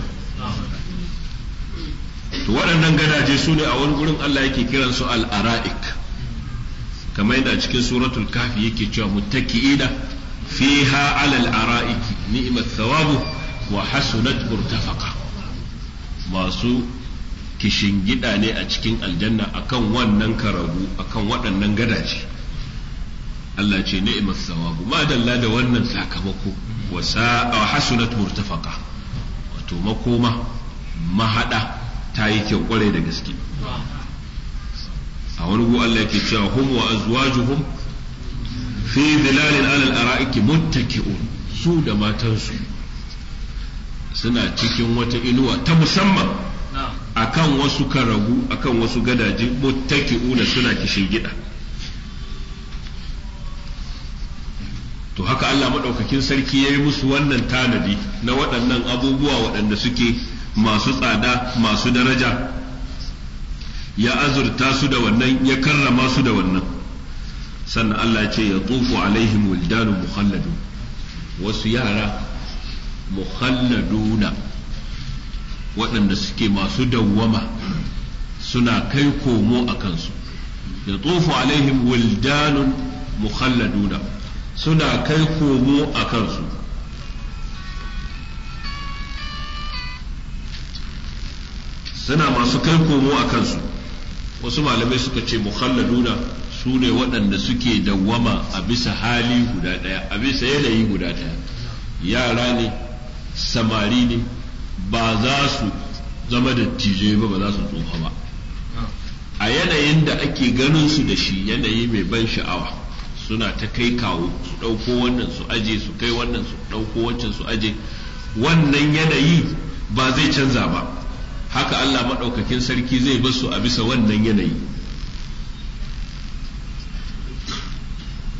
to waɗannan gadaje su ne a wani gurin Allah yake kiransu al-ara'ik kamar yadda a cikin suratul kafi yake cewa muttaki'ina fiha alal ara'iki ni'mat thawabu wa hasunat murtafaqa masu kishingida ne a cikin aljanna akan wannan karabu akan waɗannan gadaje Allah ce ni'mat thawabu ma dalla da wannan sakamako wa sa'a hasunat murtafaqa wato makoma mahada ta yi kyau kwarai da gaske a wani gu Allah yake cewa hum wa azwajuhum fi zilalin alal ara'iki muttaki'un su da matansu suna cikin wata inuwa ta musamman akan wasu karagu akan wasu gadaje muttaki'una suna kishin gida to haka Allah maɗaukakin sarki ya yi musu wannan tanadi na waɗannan abubuwa waɗanda suke masu tsada masu daraja ya azurta su da wannan ya karrama su da wannan sannan Allah ce ya tufu alaihim wildanu mukhalladu wasu yara mukhalladuna waɗanda suke masu dawwama suna kai komo a kansu ya tufu alaihim wildanun mukhalladuna suna kai komo a kansu suna masu kai komo a kansu wasu malamai suka ce mukhalladuna su ne waɗanda suke dawwama a bisa hali guda ɗaya a bisa yanayi guda ɗaya yara ne samari ne ba za su zama da tije ba ba za su tsufa ba a yanayin da ake ganin su da shi yanayi mai ban sha'awa suna ta kai kawo su ɗauko wannan su aje su kai wannan su ɗauko wancan su aje wannan yanayi ba zai canza ba haka Allah maɗaukakin sarki zai basu a bisa wannan yanayi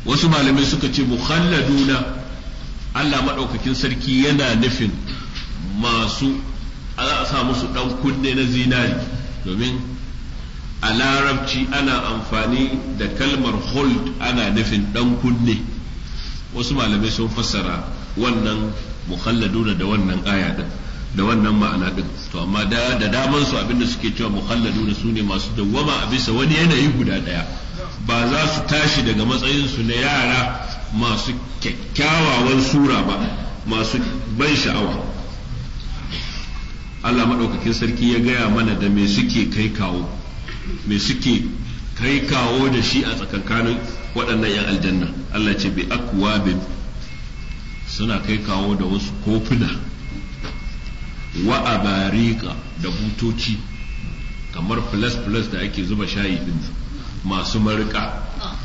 wasu malamai suka ce mukhalladuna Allah maɗaukakin sarki yana nufin masu za a sa musu ɗan kunne na zinari domin a larabci ana amfani da kalmar hold ana nufin ɗan kunne wasu malamai sun fassara wannan mukhalladuna da wannan aya din da wannan ma'ana din to amma da da daman su abinda suke cewa mukhalladuna su ne masu dawwama a bisa wani yanayi guda daya ba za su tashi daga matsayin su na yara masu kyakkyawawan sura ba masu ban sha'awa Allah maɗaukakin sarki ya gaya mana da me suke kai kawo me suke kai kawo da shi a tsakankanin waɗannan 'yan aljanna Allah ce bi akwabin suna kai kawo da wasu kofuna wa abarika da butoci kamar plus-plus da ake zuba shayi din masu marika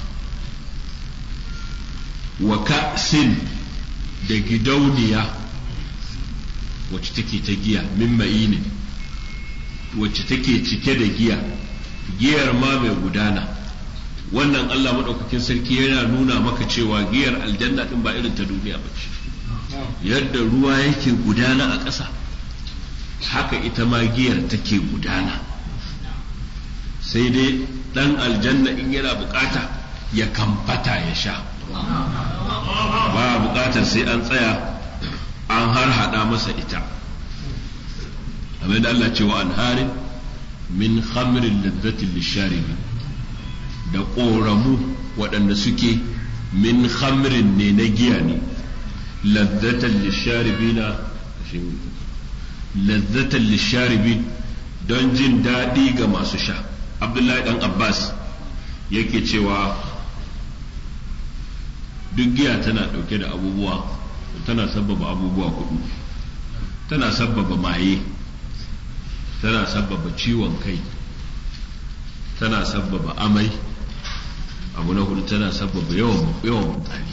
wa ka'sin da gidauniya wacce take ta giya min ne wacce take cike da giya giyar ma mai gudana wannan Allah maɗaukakin sarki yana nuna maka cewa giyar aljanna ɗin ba irin ta duniya ba ce yadda ruwa yake gudana a ƙasa haka ita ma giyar take gudana sai dai ɗan aljanna in yana bukata ya kamfata ya sha ba bukatar sai an tsaya an har hada masa ita amma da Allah cewa an harin min khamrin ladzatin lisharibi da ƙoramu waɗanda suke min khamrin ne na giya ne lazzatan lisharibi na lazzatan lisharibi don jin daɗi ga masu sha abdullahi dan abbas yake cewa duk giya tana ɗauke da abubuwa tana sabbaba abubuwa hudu tana sabbaba maye tana sabbaba ciwon kai tana sabbaba amai abu na hudu tana sabbaba yawan yawan mutane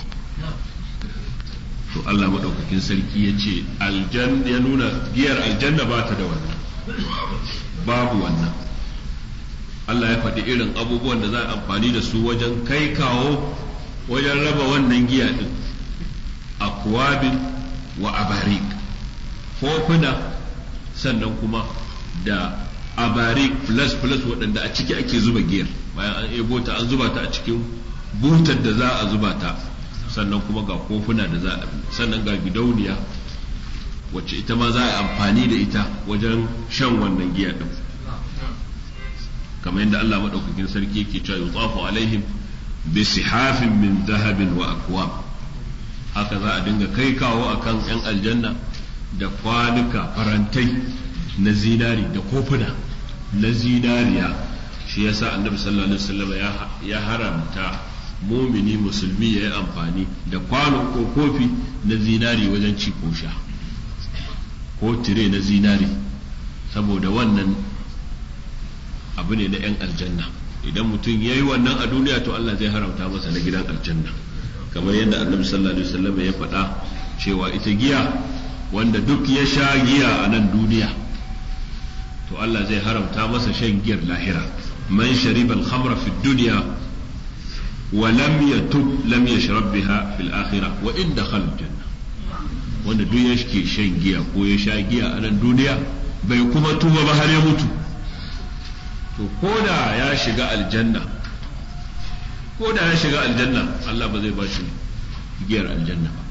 to Allah maɗaukakin sarki ya ce ya nuna giyar aljanna ba ta da wannan babu wannan Allah ya faɗi irin abubuwan da za a amfani da su wajen kai kawo wajen raba wannan giya ɗin akwabin wa abarik kofuna sannan kuma da abarik plus plus waɗanda a ciki ake zuba giyar bayan an ebo ta an zuba ta a cikin butar da za a zuba ta sannan kuma ga kofuna da za a sannan ga gidauniya wacce ita ma za a yi amfani da ita wajen shan wannan giya ɗin kamar yadda Allah maɗaukakin sarki yake cewa yutsafu alaihim bi sihafin min zahabin wa akwab haka za a dinga kai kawo akan yan aljanna da kwanuka farantai na zinari da kofuna na zinariya shi yasa annabi sallallahu alaihi wasallam ya haramta mumini musulmi ya yi amfani da kwano ko kofi na zinari wajen ci ko sha ko tire na zinari saboda wannan abu ne na 'yan aljanna idan mutum ya yi wannan a duniya to Allah zai haramta masa na gidan aljanna kamar yadda annabi sallallahu alaihi wasallam ya faɗa cewa ita giya wanda duk ya sha giya a nan duniya to Allah zai haramta masa shan giyar lahira man shariba al-khamra fi dunya wa lam yatub lam yashrab biha fil akhirah wa in dakhala janna wanda duk ya ke shan giya ko ya sha giya a nan duniya bai kuma tuba ba har ya mutu to ko da ya shiga aljanna ko da ya shiga aljanna Allah ba zai ba shi giyar aljanna ba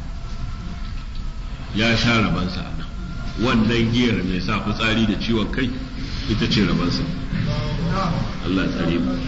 ya sha rabansa a nan wannan giyar mai sa fitsari da ciwon kai ita ce rabansa Allah tsare mu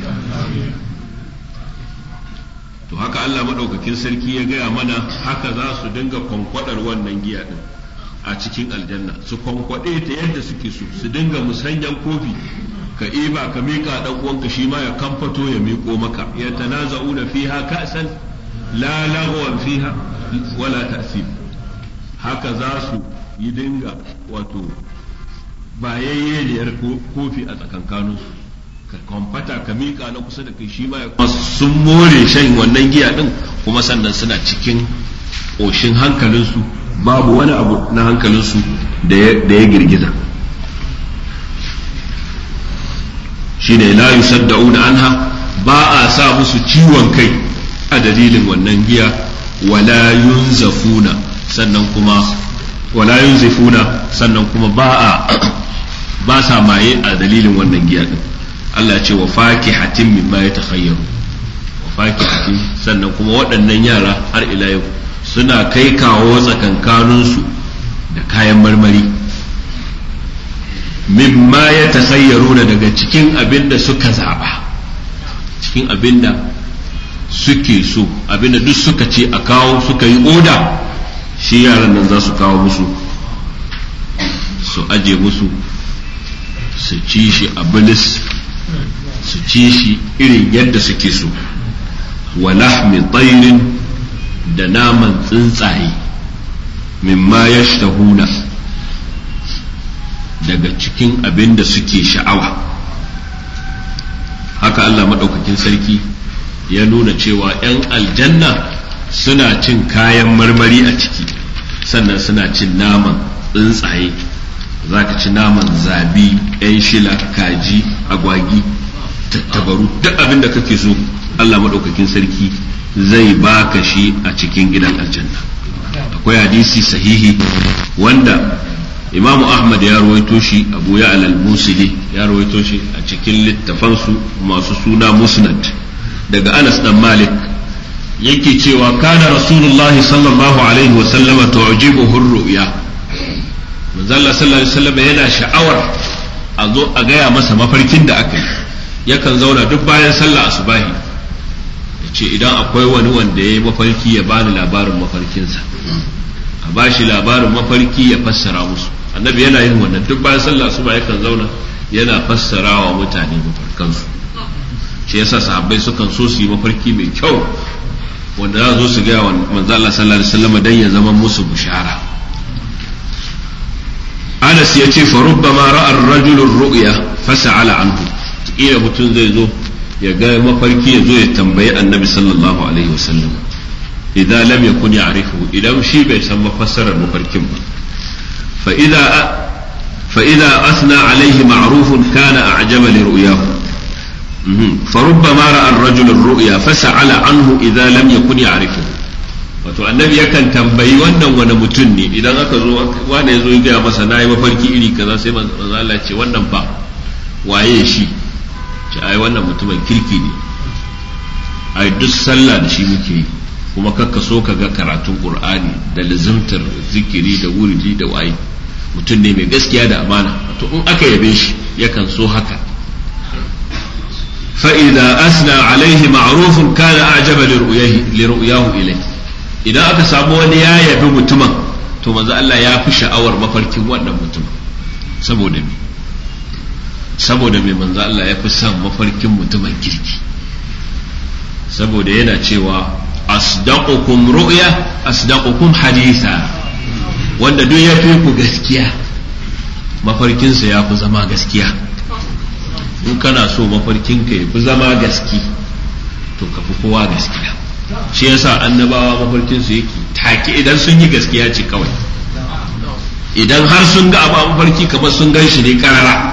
to haka Allah maɗaukakin sarki ya gaya mana haka za su dinga kwankwadar wannan giya din a cikin aljanna su kwankwaɗe ta yadda suke so su dinga musanyan kofi ka iba ka miƙa ɗan uwanka shi ma ya kamfato ya miƙo maka ya tanaza'una fiha ka'san la lagwan fiha wala ta'sim haka za su yi dinga wato bayayyeniyar kofi a tsakankaninsu ka kwamfata ka miƙa na kusa da kai shi ma ya sun more shan wannan giya din kuma sannan suna cikin ƙoshin hankalinsu babu wani abu na hankalinsu da ya girgiza shine la yusaddauna anha ba a sa musu ciwon kai a a dalilin wannan giya wala yunzafuna sannan kuma wala yunzifuna sannan kuma ba a ba sa maye a dalilin wannan giya din Allah ya ce wa fakihatin mimma yatakhayyaru wa fakihatin sannan kuma waɗannan yara har ila yau suna kai kawo tsakankaninsu da kayan marmari mimma ya tasayyaruna daga cikin abin da suka zaba cikin abin da suke so abin da duk suka ce a kawo suka yi oda shi yaran nan za su kawo musu su aje musu su ci shi a bilis su ci shi irin yadda suke so wa lahmi tsairin da naman tsuntsaye mimma ya daga cikin abin da suke sha'awa haka Allah maɗaukakin sarki ya nuna cewa 'yan aljanna suna cin kayan marmari a ciki sannan suna cin naman tsuntsaye za ka ci naman zabi 'yan shila kaji agwagi tattabaru duk abin da kake so Allah maɗaukakin sarki zai baka shi a cikin gidan aljanna akwai hadisi sahihi wanda imamu ahmad ya rawaito shi abu ya alal musili ya rawaito shi a cikin littafansu masu suna musnad daga anas dan malik yake cewa kana rasulullah sallallahu alaihi wa sallama tu'jibuhu ru'ya manzo Allah sallallahu alaihi wasallam yana sha'awar a zo a gaya masa mafarkin da aka yi yakan zauna duk bayan sallah asubahi yace idan akwai wani wanda ya yi mafarki ya bani labarin mafarkinsa a bashi labarin mafarki ya fassara musu annabi yana yin wannan duk bayan sallah asuba yakan zauna yana fassara wa mutane mafarkansu shi yasa sahabbai sukan so su yi mafarki mai kyau wanda za zo su gaya wa manzo Allah sallallahu alaihi wasallam dan ya zama musu bushara Anas ya ce fa rubbama ra'a ar-rajulu ar-ru'ya fas'ala anhu kila mutum zai zo ya ga mafarki ya zo ya tambayi annabi sallallahu alaihi wasallam idan lam yakun ya'rifu idan shi bai san mafassarar mafarkin ba fa idza fa idza asna alaihi ma'rufun kana a'jaba li ru'yahu fa rubbama ra'a ar-rajulu ar-ru'ya fas'ala anhu idza lam yakun ya'rifu wato annabi yakan tambayi wannan wani mutum ne idan aka zo wani ya zo ya gaya masa nayi mafarki iri kaza sai manzo Allah ce wannan ba waye shi ce ai wannan mutumin kirki ne ai duk sallah da shi muke yi kuma kakka so ka ga karatun qur'ani da lazimtar zikiri da wuridi da waye mutum ne mai gaskiya da amana to in aka yabe shi yakan so haka fa idza asna alaihi ma'rufun kana a'jaba li ru'yahu ilayhi idan aka samu wani ya yabi mutumin to manzo Allah ya fi sha'awar mafarkin wannan mutumin saboda me saboda me manzo Allah ya fi son mafarkin mutumin kirki saboda yana cewa asdaqukum ru'ya asdaqukum haditha wanda duk ya fi ku gaskiya mafarkinsa ya fi zama gaskiya in kana so mafarkinka ya fi zama gaski to ka fi kowa gaskiya shi yasa annabawa mafarkinsu yake take idan sun yi gaskiya ce kawai idan har sun ga abu mafarki kamar sun gan shi ne karara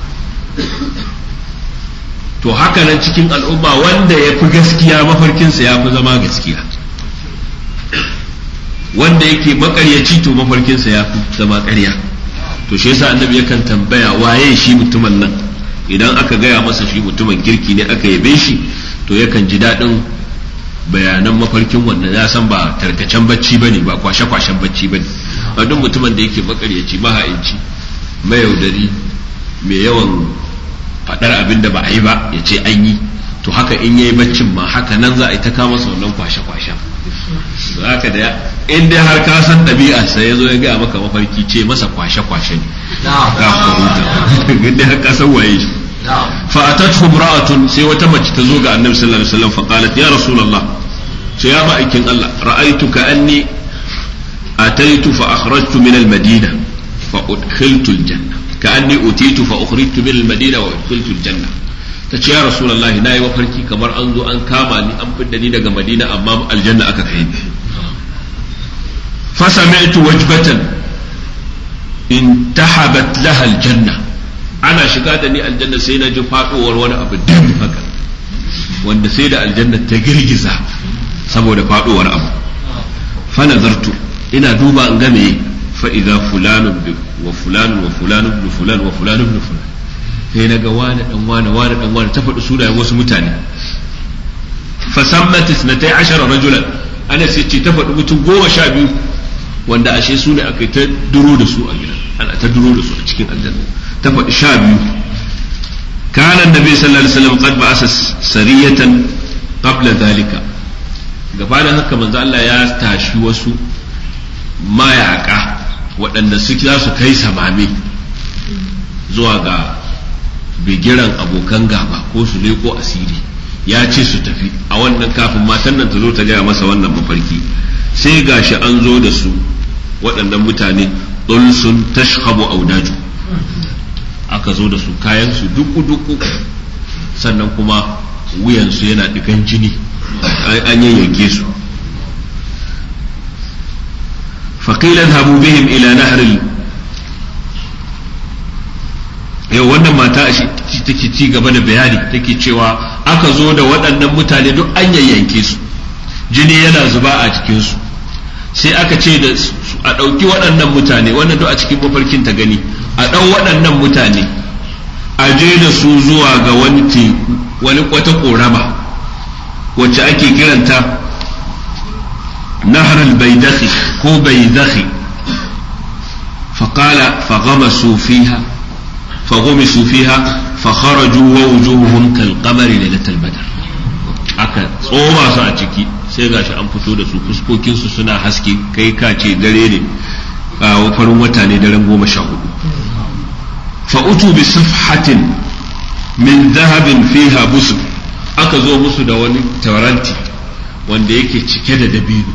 to haka nan cikin al'umma wanda ya fi gaskiya mafarkinsa ya fi zama gaskiya wanda yake makaryaci to mafarkinsa ya fi zama karya to shi yasa annabi yakan tambaya waye shi mutumin nan idan aka gaya masa shi mutumin kirki ne aka yabe shi to yakan ji daɗin bayanan mafarkin wannan ya san ba tarkacen bacci bane ba kwashe-kwashen bacci bane a duk mutumin da yake makaryaci maha'inci mayaudari mai yawan faɗar abin da ba a yi ba ya ce an yi to haka in yayi baccin ma haka nan za a yi ta kama masa wannan kwashe-kwashen haka da in dai har ka san ɗabi'a sai ya zo ya gaya maka mafarki ce masa kwashe-kwashe ne ka huta in dai har ka san waye shi فأتته امرأة سي وتمت تزوج النبي صلى الله عليه وسلم فقالت يا رسول الله يا مائكين الله رأيت كأني أتيت فأخرجت من المدينة فأدخلت الجنة كأني أتيت فأخرجت من المدينة وأدخلت الجنة tace ya rasulullahi nayi mafarki kamar an zo an kama ni an fidda ni daga madina amma aljanna aka kai ni fa sami'tu wajbatan intahabat laha aljanna ana shiga da ni aljanna sai na ji faɗowar wani abu dim haka wanda sai da aljanna ta girgiza saboda faduwar abu fa nazartu ina duba in game fa idza fulanun bi wa fulanun wa fulanun bi fulan wa fulanun bi fulan sai naga wani dan wani wani dan wani ta faɗi sunayen wasu mutane fa sammat 12 rajulan ana sai ce ta faɗi mutum goma sha biyu wanda ashe su ne aka ta duro da su a gidan ana ta duro da su a cikin aljanna ta faɗi sha biyu كان النبي صلى الله عليه وسلم قد بعث سرية قبل ذلك gabanin haka manzo Allah ya tashi wasu mayaka waɗanda su za su kai samami zuwa ga bigiran abokan gaba ko su leko asiri ya ce su tafi a wannan kafin matan nan ta zo ta gaya masa wannan mafarki sai gashi an zo da su waɗannan mutane sun tashhabu audaju aka zo da su kayansu duku-duku sannan kuma wuyansu yana digan jini an yayyanke su faƙilan habu bihim ila nahril yau wannan mata take ci gaba da bayani take cewa aka zo da waɗannan mutane duk an yayyanke su jini yana zuba a jikinsu sai aka ce da a ɗauki waɗannan mutane wannan duk a cikin mafarkin ta gani a ɗan waɗannan mutane a je da su zuwa ga wani teku wani wata ƙorama wacce ake kiranta nahar baidakhi ko baidakhi فقال فغمسوا فيها فغمسوا فيها فخرجوا ووجوههم كالقمر ليلة البدر aka tsoma su a ciki sai gashi an fito da su fuskokinsu suna haske kai ka ce dare ne a farin wata ne daren goma sha hudu fa'utu bi safhatin min zahabin fiha busur aka zo musu da wani taranti wanda yake cike da dabino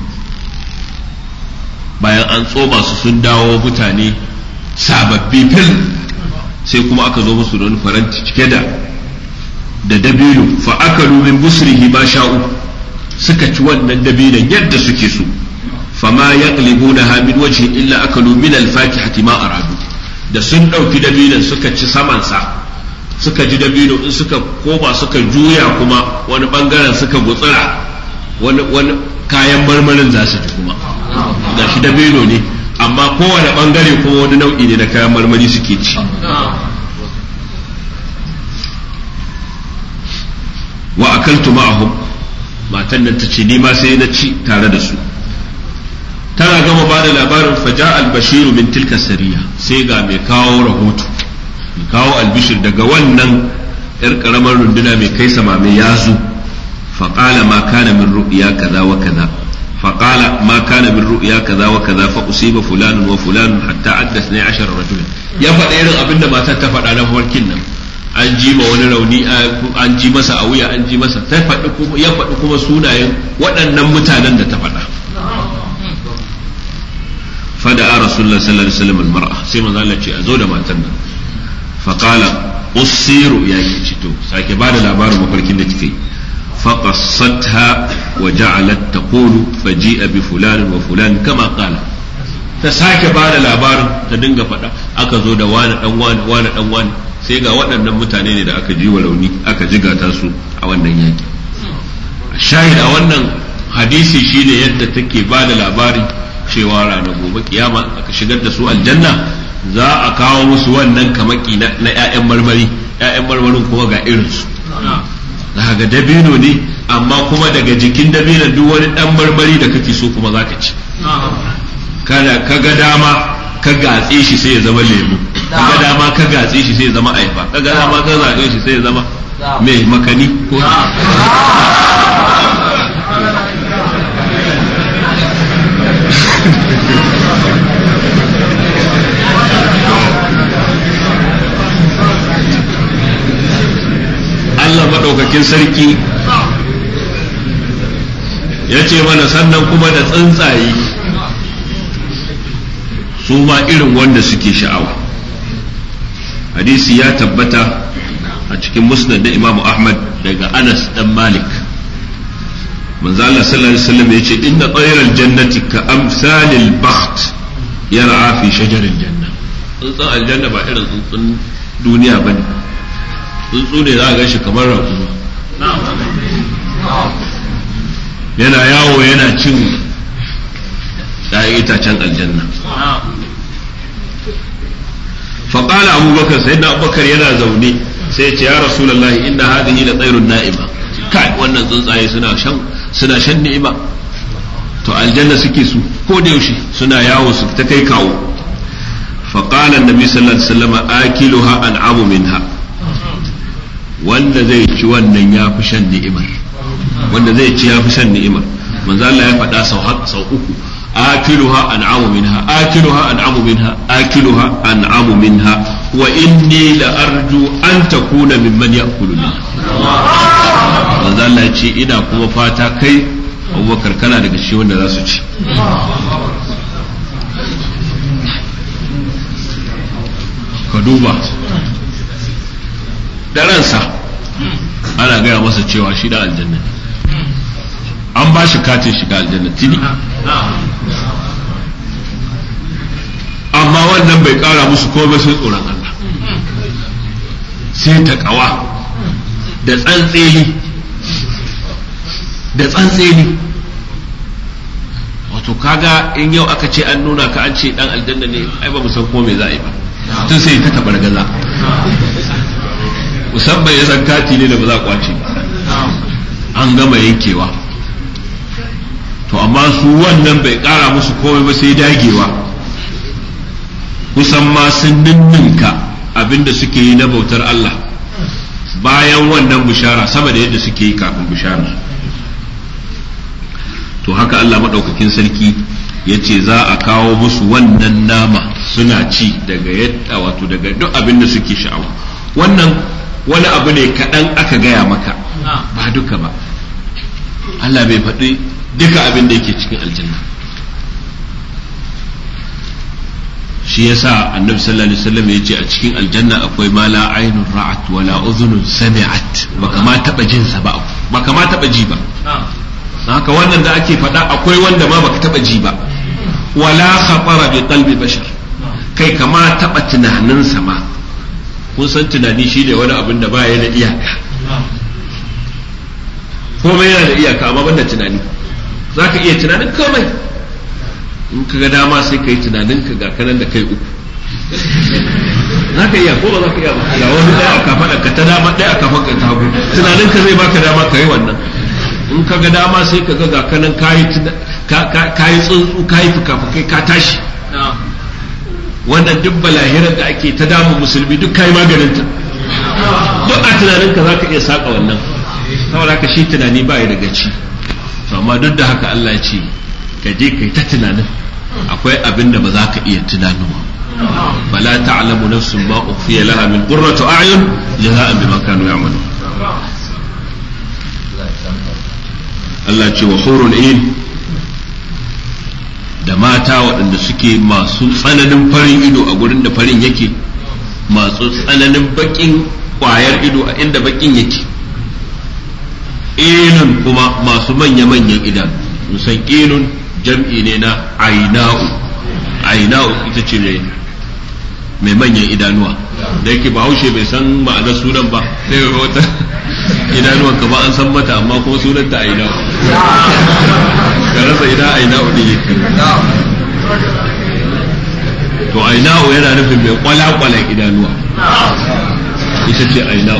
bayan an tsoma su sun dawo mutane sababbi fil sai kuma aka zo musu da wani faranti cike da da dabino fa akalu min busrihi ma sha'u suka ci wannan dabinon yadda suke so fama yaqlibunaha min wajhi illa akalu min al-fakihati ma aradu da sun dauki dabinon suka ci saman sa suka ji dabino in suka koma suka juya kuma wani bangaren suka gutsira wani wani kayan marmarin za su ji kuma da shi dabino ne amma kowane bangare kuma wani nau'i ne na kayan marmari suke ci wa akaltu ma'ahum matan nan tace ni ma sai na ci tare da su tana gama ba da labarin faja al-bashiru min tilka sariya sai ga mai kawo rahoto mai kawo albishir daga wannan yar karamar runduna mai kai samame ya zo faqala ma kana min ru'ya kaza wa kaza فقال ما كان من رؤيا كذا وكذا فأصيب فلان وفلان حتى عد 12 رجلا يا faɗa irin abin da matar ta faɗa na farkin nan an ji ma wani rauni an ji masa a wuya an ji masa ta faɗi kuma ya faɗi kuma sunayen waɗannan mutanen da ta faɗa fada a rasulullah sallallahu alaihi wasallam mar'a sai manzo Allah ce a zo da matan nan fa qala usiru ya ki to sake ba da labarin mafarkin da kike فقصتها وجعلت تقول فجيء بفلان وفلان كما قال ta sake ba da labarin ta dinga faɗa aka zo da wani dan wani wani dan wani sai ga waɗannan mutane ne da aka ji wa rauni aka jigata su a wannan yaki shahid a wannan hadisi shine yadda take ba da labari cewa ranar gobe kiyama aka shigar da su aljanna za a kawo musu wannan kamaki na 'ya'yan marmari 'ya'yan marmarin kuma ga irinsu za ga dabino ne amma kuma daga jikin dabinon duk wani dan marmari da kake so kuma zaka ci kada ka ga dama ka gatse shi sai ya zama lemu ka ga dama ka gatse shi sai ya zama aifa ka ga dama ka gatse shi sai ya zama mai makani ko Allah maɗaukakin sarki ya ce mana sannan kuma da tsuntsaye su ma irin wanda suke sha'awa hadisi ya tabbata a cikin musnad da imamu ahmad daga anas dan malik manzo Allah sallallahu alaihi wasallam yace inna tayral jannati ka amsalil bakht yar'a fi shajaril janna tsuntsun aljanna ba irin tsuntsun duniya bane tsuntsu ne za a gan shi kamar raƙumi yana yawo yana cin ‘ya'yan itacen aljanna faƙala abubakar sai na abubakar yana zaune sai ce ya rasulallah inna hadhihi la tsairun na'ima kai wannan tsuntsaye suna shan suna shan ni'ima to aljanna suke su ko da yaushe suna yawo su ta kai kawo faƙala annabi sallallahu alaihi wasallam akiluha an'amu minha wanda zai ci wannan ya fi shan ni'imar wanda zai ci ya fi shan ni'imar manzo Allah ya faɗa sau sau uku akiluha an'amu minha akiluha an'amu minha akiluha an'amu minha wa inni la arju an takuna mimman ya'kulu minha manzo Allah ya ce ina kuma fata kai Abubakar kana daga shi wanda za su ci ka duba da ransa ana gaya masa cewa shi da aljanna an ba shi katin shiga aljanna tini amma wannan bai kara musu komai sai tsoron Allah sai ta kawa da tsantseni da tsantseni wato kaga in yau aka ce an nuna ka an ce dan aljanna ne ai ba mu san ko me za a yi ba tun sai ta tabar gaza musamman ya san kati ne da ba za a kwace an gama yankewa to amma su wannan bai kara musu komai ba sai dagewa kusan ma sun ninninka abinda suke yi na bautar Allah bayan wannan bishara sama da yadda suke yi kafin bishara to haka Allah maɗaukakin sarki ya ce za a kawo musu wannan nama suna ci daga yadda wato daga duk abin da suke sha'awa wannan wani abu ne kaɗan aka gaya maka ba duka ba Allah bai faɗi duka abin da yake cikin aljanna shi yasa annabi sallallahu alaihi wasallam ya ce a cikin aljanna akwai ma la ainun ra'at wala udhunun sami'at baka ma taba jin sa ba baka ma taba ji ba haka wannan da ake faɗa akwai wanda ma baka taba ji ba wala khatara bi qalbi bashar kai kama taba tunanin sa ma kun san tunani shine wani abin da baya da iyaka komai yana da iyaka amma banda tunani zaka iya tunanin komai in ka ga dama sai ka yi tunanin ka ga kanan da kai uku za ka iya ko ba za ka iya ba ga wani ɗaya a kafa ka ta dama ɗaya a kafa ka ta hagu tunanin ka zai baka dama ka yi wannan in ka ga dama sai ka ga ga kanan ka yi tsuntsu ka yi fuka-fukai ka tashi wannan duk balahirar da ake ta damu musulmi duk ka yi maganinta duk a tunanin ka za ka iya saƙa wannan saboda haka shi tunani ba ya daga ci amma duk da haka Allah ya ce ka je kai ta tunanin akwai abin da ba za ka iya tunanuwa fala ta'lamu nafsun ma ukhfiya laha min qurrati a'yun jaza'an bima kanu ya'malun Allah ce wa hurun in da mata waɗanda suke masu tsananin farin ido a gurin da farin yake masu tsananin bakin ƙwayar ido a inda bakin yake ilun kuma masu manya-manyan idanu musan ilun jam'i ne na aina'u aina'u ita ce mai manyan idanuwa da yake bahaushe bai san ma'anar sunan ba sai ga wata idanuwan ka ba an san mata amma kuma sunan ta aina'u ka rasa ina aina'u ne yake to aina'u yana nufin mai kwalakwalan idanuwa ita ce aina'u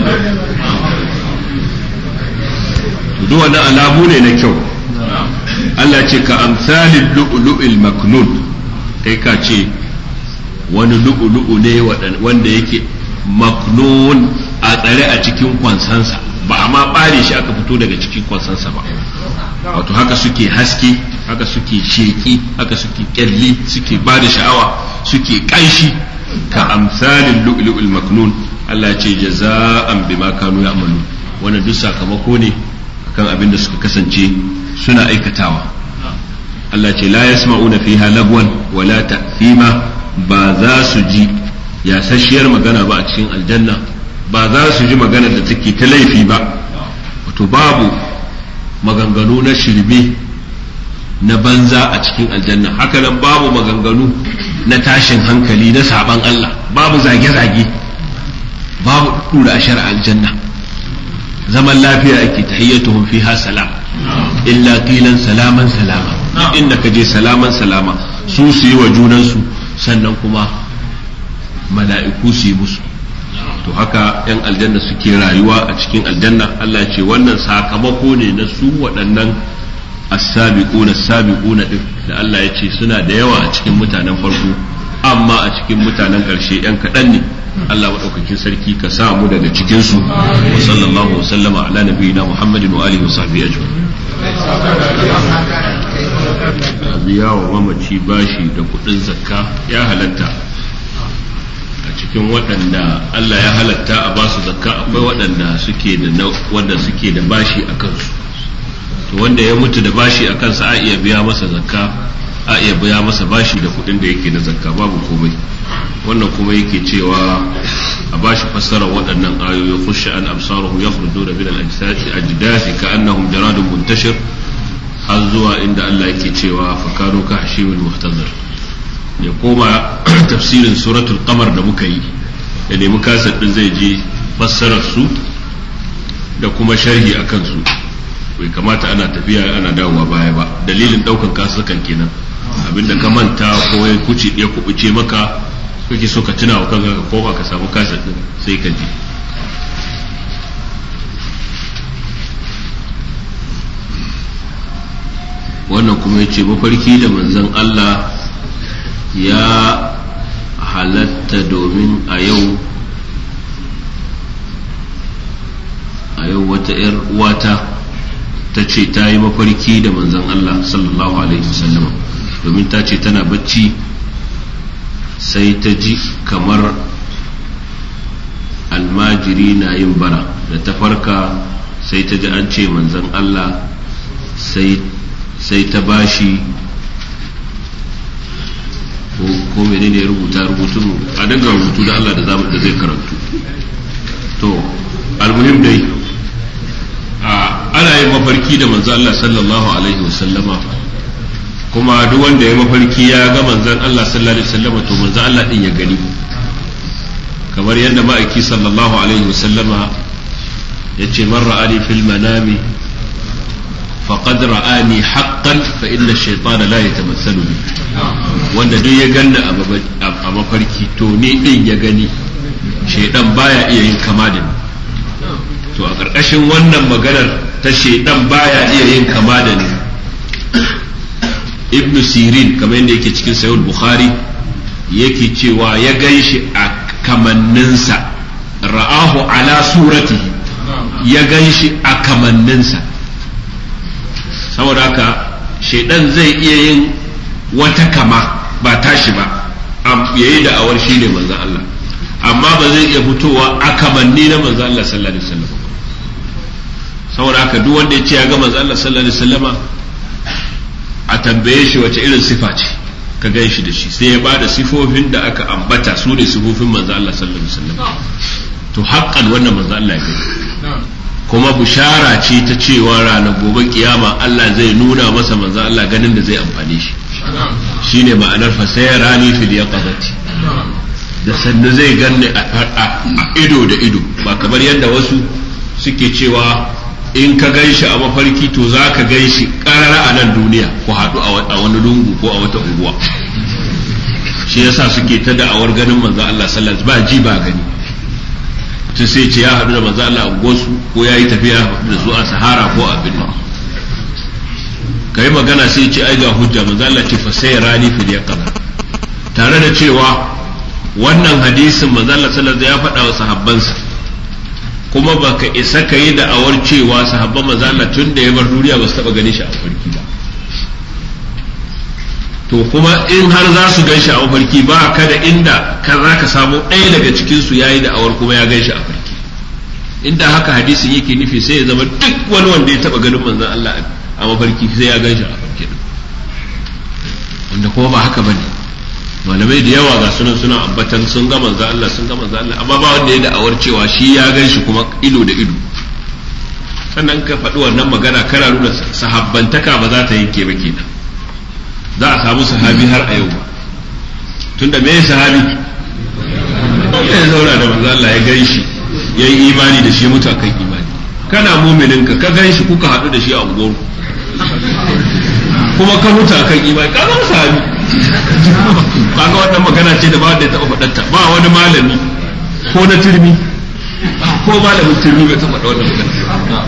duk wannan alamu ne na kyau Allah ce ka amsalin lu'lu'il maknun kai ka ce wani lu'lu'u ne wanda yake maknun a tsare a cikin kwansansa ba a ma ɓare shi aka fito daga cikin kwansansa ba wato haka suke haske haka suke sheki haka suke kyalli suke ba da sha'awa suke ƙanshi ka amsalin lu'lu'il maknun Allah ce jaza'an bima kanu ya'malu wannan duk sakamako ne kan abin da suka kasance suna aikatawa Allah ce la yasma'una fiha lagwan wala ta'thima ba za su ji yasasshiyar magana ba a cikin aljanna ba za su ji magana da take ta laifi ba wato babu maganganu na shirme na banza a cikin aljanna haka nan babu maganganu na tashin hankali na saban Allah babu zage-zage babu dura a aljanna zaman lafiya ake tahiyyatuhum fiha salam illa qilan salaman salama inda ka je salaman salama su su yi wa junansu sannan kuma mala'iku su yi musu to haka yan aljanna suke rayuwa a cikin aljanna Allah ce wannan sakamako ne na su waɗannan as-sabiquna as-sabiquna din da Allah ya ce suna da yawa a cikin mutanen farko amma a cikin mutanen ƙarshe yan kaɗan ne Allah maɗaukakin sarki ka sa mu daga cikin su wa sallallahu wa sallama ala nabiyina Muhammadin wa alihi wa sahbihi ajma'in biya wa mamaci bashi da kuɗin zakka ya halatta a cikin waɗanda Allah ya halatta a basu zakka akwai waɗanda suke da wanda suke da bashi a kansu to wanda ya mutu da bashi a kansa a iya biya masa zakka a iya biya masa bashi da kuɗin da yake na zakka babu komai wannan kuma yake cewa a bashi fassarar waɗannan ayoyi khusha an absaruhum yakhrujuna min al-ajdathi ka'annahum jaradun muntashir har zuwa inda Allah yake cewa fakanu ka hashimul muhtazir ya koma tafsirin suratul qamar da muka yi da nemi kasar din zai je fassarar su da kuma sharhi akan su bai kamata ana tafiya ana dawowa baya ba dalilin daukan kasukan kenan abinda ka manta ko ya kuce ya kubuce maka kake so ka tuna wa kanka ka koma ka samu kasar din sai ka ji wannan kuma ya ce mafarki da manzon Allah ya halatta domin a yau a yau wata 'yar uwata ta ce ta yi mafarki da manzon Allah sallallahu alaihi wasallam domin ta ce tana bacci sai ta ji kamar almajiri na yin bara da ta farka sai ta ji an ce manzon Allah sai sai ta bashi ko menene ya rubuta rubutu a dinga rubutu da Allah da zamu da zai karantu to almuhim dai ana yin mafarki da manzo Allah sallallahu alaihi wasallama kuma duk wanda ya mafarki ya ga manzon Allah sallallahu alaihi wasallama to manzo Allah din ya gani kamar yadda ma'aiki sallallahu alaihi wasallama yace man ra'ani fil manami faqad ra'ani haqqan fa inna ash-shaytana la yatamathalu bi wanda duk ya ganna a mafarki to ni din ya gani shaidan baya iya yin kama da ni to a ƙarƙashin wannan maganar ta shaidan baya iya yin kama da ni ibn sirin kamar yadda yake cikin sayul bukhari yake cewa ya gan shi a kamanninsa ra'ahu ala suratihi ya gan shi a kamanninsa saboda haka shaidan zai iya yin wata kama ba tashi ba yayi da awar shi ne manzan Allah amma ba zai iya fitowa a kamanni na manzan Allah sallallahu alaihi wasallam saboda haka duk wanda ya ce ya ga manzan Allah sallallahu alaihi wasallama a tambaye shi wace irin sifa ce ka gan shi da shi sai ya bada sifofin da aka ambata su ne sifofin manzan Allah sallallahu alaihi wasallam to haƙƙan wannan manzan Allah ya gani kuma bushara ce ta cewa ranar gobe kiyama Allah zai nuna masa manzan Allah ganin da zai amfane shi shine ma'anar fasaya rani fil yaqazati da sannu zai ganni a ido da ido ba kamar yadda wasu suke cewa in ka gan shi a mafarki to za ka gan shi karara a nan duniya ko haɗu a wani lungu ko a wata unguwa shi yasa suke ta da'awar ganin manzo Allah sallallahu ba ji ba gani to sai ce ya haɗu da manzo Allah a gosu ko ya yi tafiya da su a sahara ko a birni kai magana sai ce ai ga hujja manzo Allah ce fa sai rani fil yaqaba tare da cewa wannan hadisin manzo Allah sallallahu ya faɗa wa sahabbansa kuma baka isa ka yi da'awar cewa sahabban manzo Allah tun da ya bar duniya ba su taba gane shi a mafarki ba to kuma in har za su gan shi a mafarki ba ka da inda ka za ka samu ɗaya daga cikin su yayi da'awar kuma ya gan shi a mafarki inda haka hadisin yake nufi sai ya zama duk wani wanda ya taba ganin manzon Allah a mafarki sai ya gan shi a mafarki wanda kuma ba haka bane malamai da yawa ga sunan suna ambatan sun ga manzo Allah sun ga manzo Allah amma ba wanda ya da'awar cewa shi ya gan shi kuma ido da ido sannan ka faɗi wannan magana kana nuna sahabbantaka ba za ta yanke ba kenan za a samu sahabi har a yau ba tunda me sahabi ya zauna da manzo Allah ya gan shi ya yi imani da shi mutu akan imani kana muminin ka ka gan shi kuka haɗu da shi a unguwar kuma ka mutu akan imani ka zama sahabi kaga wannan magana ce da ba wanda ya taɓa faɗanta ba wani malami ko na turmi ko malamin turmi bai taɓa faɗa wannan magana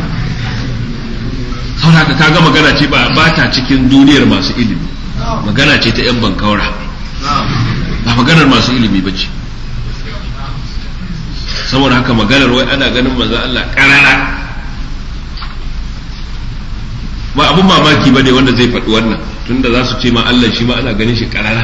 saboda haka kaga magana ce ba ba ta cikin duniyar masu ilimi magana ce ta yan bankaura ba maganar masu ilimi ba ce saboda haka maganar wai ana ganin manzo Allah karara ba abun mamaki ba ne wanda zai faɗi wannan tunda za su ce ma Allah shi ma ana ganin shi karara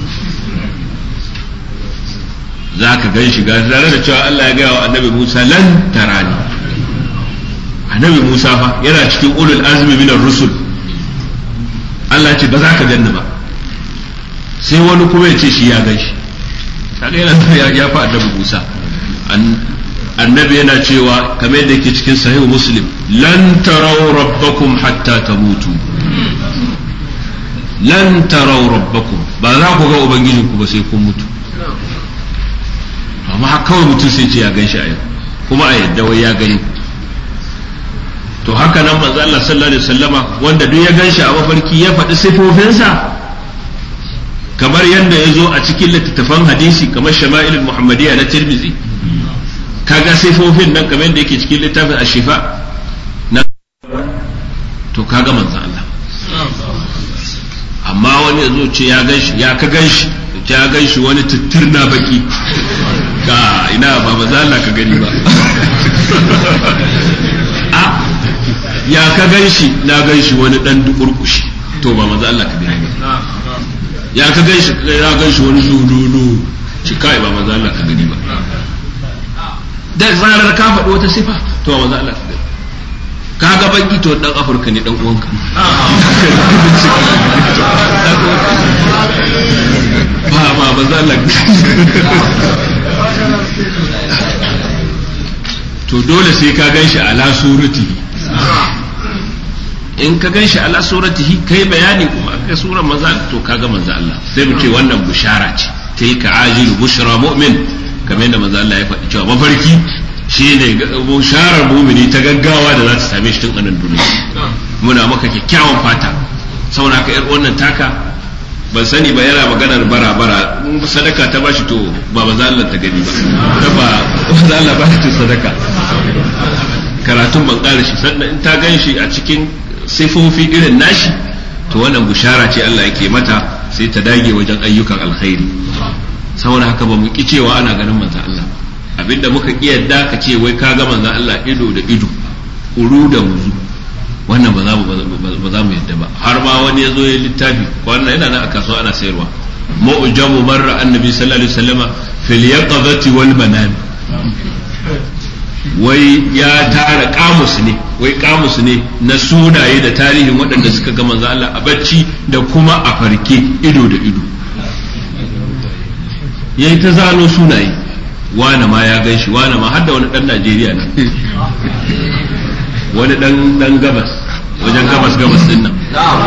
za ka gan shi tare da cewa Allah ya gaya wa annabi Musa lan tarani annabi Musa fa yana cikin ulul azmi min rusul Allah ya ce ba za ka ganni ba sai wani kuma ya ce shi ya gan shi kaga yana ya fa annabi Musa annabi yana cewa kamar yadda yake cikin sahih muslim lan tarau rabbakum hatta tamutu lan tarau rabbakum ba za ku ga ubangijinku ba sai kun mutu amma kawai mutum sai ce ya gan shi a yau kuma a yadda wai ya gani to haka nan manzo Allah sallallahu alaihi wasallama wanda duk ya gan shi a mafarki ya faɗi sifofinsa kamar yadda ya zo a cikin littattafan hadisi kamar shama'ilul muhammadiyya na tirmidhi kaga sifofin nan kamar yadda yake cikin littafin ashifa na to kaga manzo Allah amma wani ya zo ce ya gan shi ya ka gan shi ya gan shi wani tutturna baki ka ina ba maza Allah ka gani ba a ya ka gan shi na gan shi wani dan dukurkushi to ba maza Allah ka gani ba ya ka gan shi ya gan shi wani lululu shi kai ba maza Allah ka gani ba da zarar ka faɗi wata sifa to ba maza Allah ka gani ka ga baki to dan afirka ne dan uwanka ba ba ba za to dole sai ka gan shi ala suratihi in ka gan shi ala suratihi kai bayani kuma aka sura maza to kaga manzo Allah sai mu ce wannan bushara ce tilka ajilu bushra mu'min kamar yadda manzo Allah ya faɗi cewa mafarki shine busharar mumini ta gaggawa da za ta same shi tun anan duniya muna maka kyakkyawan fata saboda ka yar wannan taka ban sani ba yana maganar bara bara sadaka ta bashi to ba ba za ta gani ba ta ba za Allah ba ta sadaka karatun ban ƙara shi sannan in ta gan shi a cikin sifofi irin nashi to wannan bushara ce Allah yake mata sai ta dage wajen ayyukan alkhairi saboda haka ba mu ki cewa ana ganin manzon Allah abinda muka ki yadda ka ce wai ka ga manzon Allah ido da ido uru da muzu wannan ba za mu ba za mu yadda ba har ma wani ya zo ya littafi wannan yana nan a kasuwa ana sayarwa mu'jamu marra annabi sallallahu alaihi wasallama fil yaqadati wal manam wai ya tara kamus ne wai kamus ne na sunaye da tarihin waɗanda suka ga manzo Allah a bacci da kuma a farke ido da ido yayi ta zano sunaye wane ma ya gan shi wane ma har da wani dan Najeriya ne wani dan dan gabas wajen gabas gabas din nan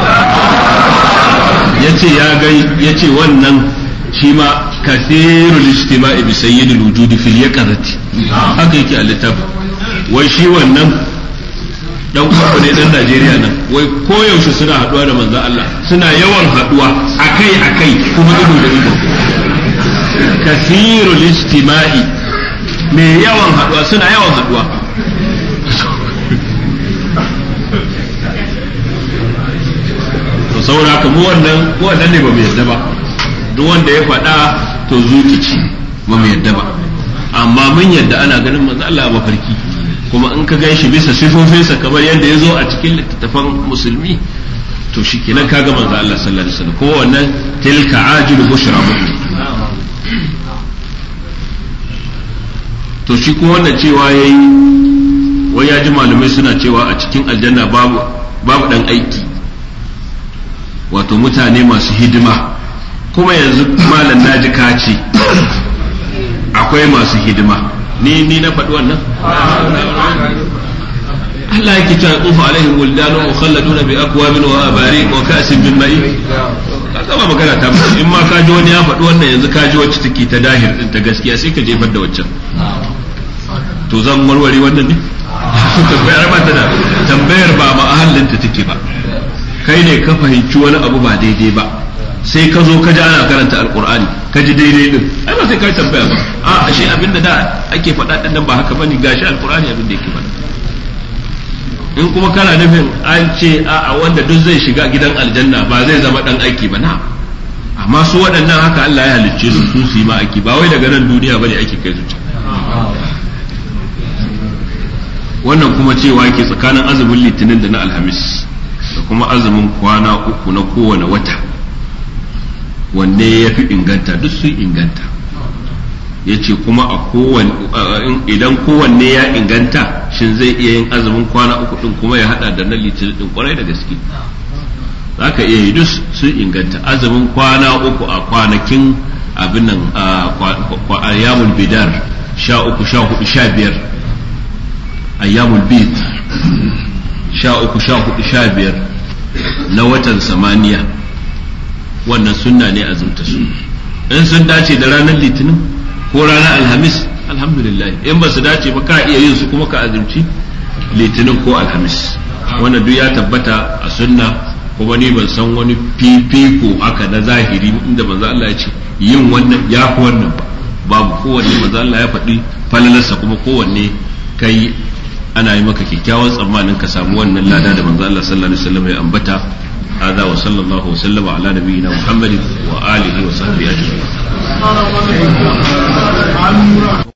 yace ya ga yace wannan shi ma kathirul istima'i bi sayyidil wujudi fil yaqazati haka yake a littafin wai shi wannan dan uwa ne dan Najeriya nan wai koyaushe suna haduwa da manzon Allah suna yawan haduwa akai akai kuma ido da ido kathirul istima'i mai yawan haduwa suna yawan haduwa to saboda haka mu wannan mu wannan ne ba mu yadda ba duk wanda ya faɗa to zucici ba mu yadda ba amma mun yadda ana ganin manzo Allah a mafarki kuma in ka gan shi bisa sifofinsa kamar yadda ya zo a cikin littattafan musulmi to shi kenan ka ga manzo Allah sallallahu alaihi wasallam ko wannan tilka ajilu bushra mu'min to shi kuma wannan cewa yayi wai ya ji malamai suna cewa a cikin aljanna babu babu dan aiki wato mutane masu hidima kuma yanzu malam naji ka ce akwai masu hidima ni ni na faɗi wannan Allah yake cewa tufu alaihim wuldanu mukhalladuna bi akwabin wa abariq wa ka'sin min ma'i kaga ba magana ta in ma ka ji wani ya faɗi wannan yanzu ka ji wacce take ta dahir din ta gaskiya sai ka jefar da waccan to zan warware wannan ne tambayar ba ta da tambayar ba mahallinta take ba kai ne ka fahimci wani abu ba daidai ba sai ka zo ka ji ana karanta alkur'ani ka ji daidai din ai ba sai ka tambaya ba a ashe abin da da ake faɗa din nan ba haka bane gashi alkur'ani abin da yake faɗa in kuma kana nufin an ce a wanda duk zai shiga gidan aljanna ba zai zama dan aiki ba na amma su waɗannan haka Allah ya halicce su su su yi ma aiki ba wai daga nan duniya bane ake kai su wannan kuma cewa ke tsakanin azumin litinin da na alhamis da kuma azumin kwana uku na kowane wata wanne ya fi inganta duk sun inganta ya ce kuma a kowane idan kowanne ya inganta shin zai iya yin azumin kwana uku din kuma ya hada da na litinin din kwarai da gaske za ka iya yi duk sun inganta azumin kwana uku a kwanakin abin nan a yamun bidar sha uku sha hudu sha biyar ayyamul bid sha uku sha hudu sha biyar na watan samaniya wannan sunna ne azumta su in sun dace da ranar litinin ko ranar alhamis alhamdulillah in ba su dace ba ka iya yin su kuma ka azumci litinin ko alhamis wannan duk ya tabbata a sunna kuma ni ban san wani fifiko haka na zahiri inda manzo Allah ya ce yin wannan ya fi wannan ba babu kowanne manzo Allah ya faɗi falalarsa kuma kowanne kai ana yi maka kyakkyawan tsammanin ka samu wannan lada da manzo Allah sallallahu alaihi wasallam ya ambata hada wa sallallahu wa sallama ala nabiyyina muhammadin wa alihi wa sahbihi ajma'in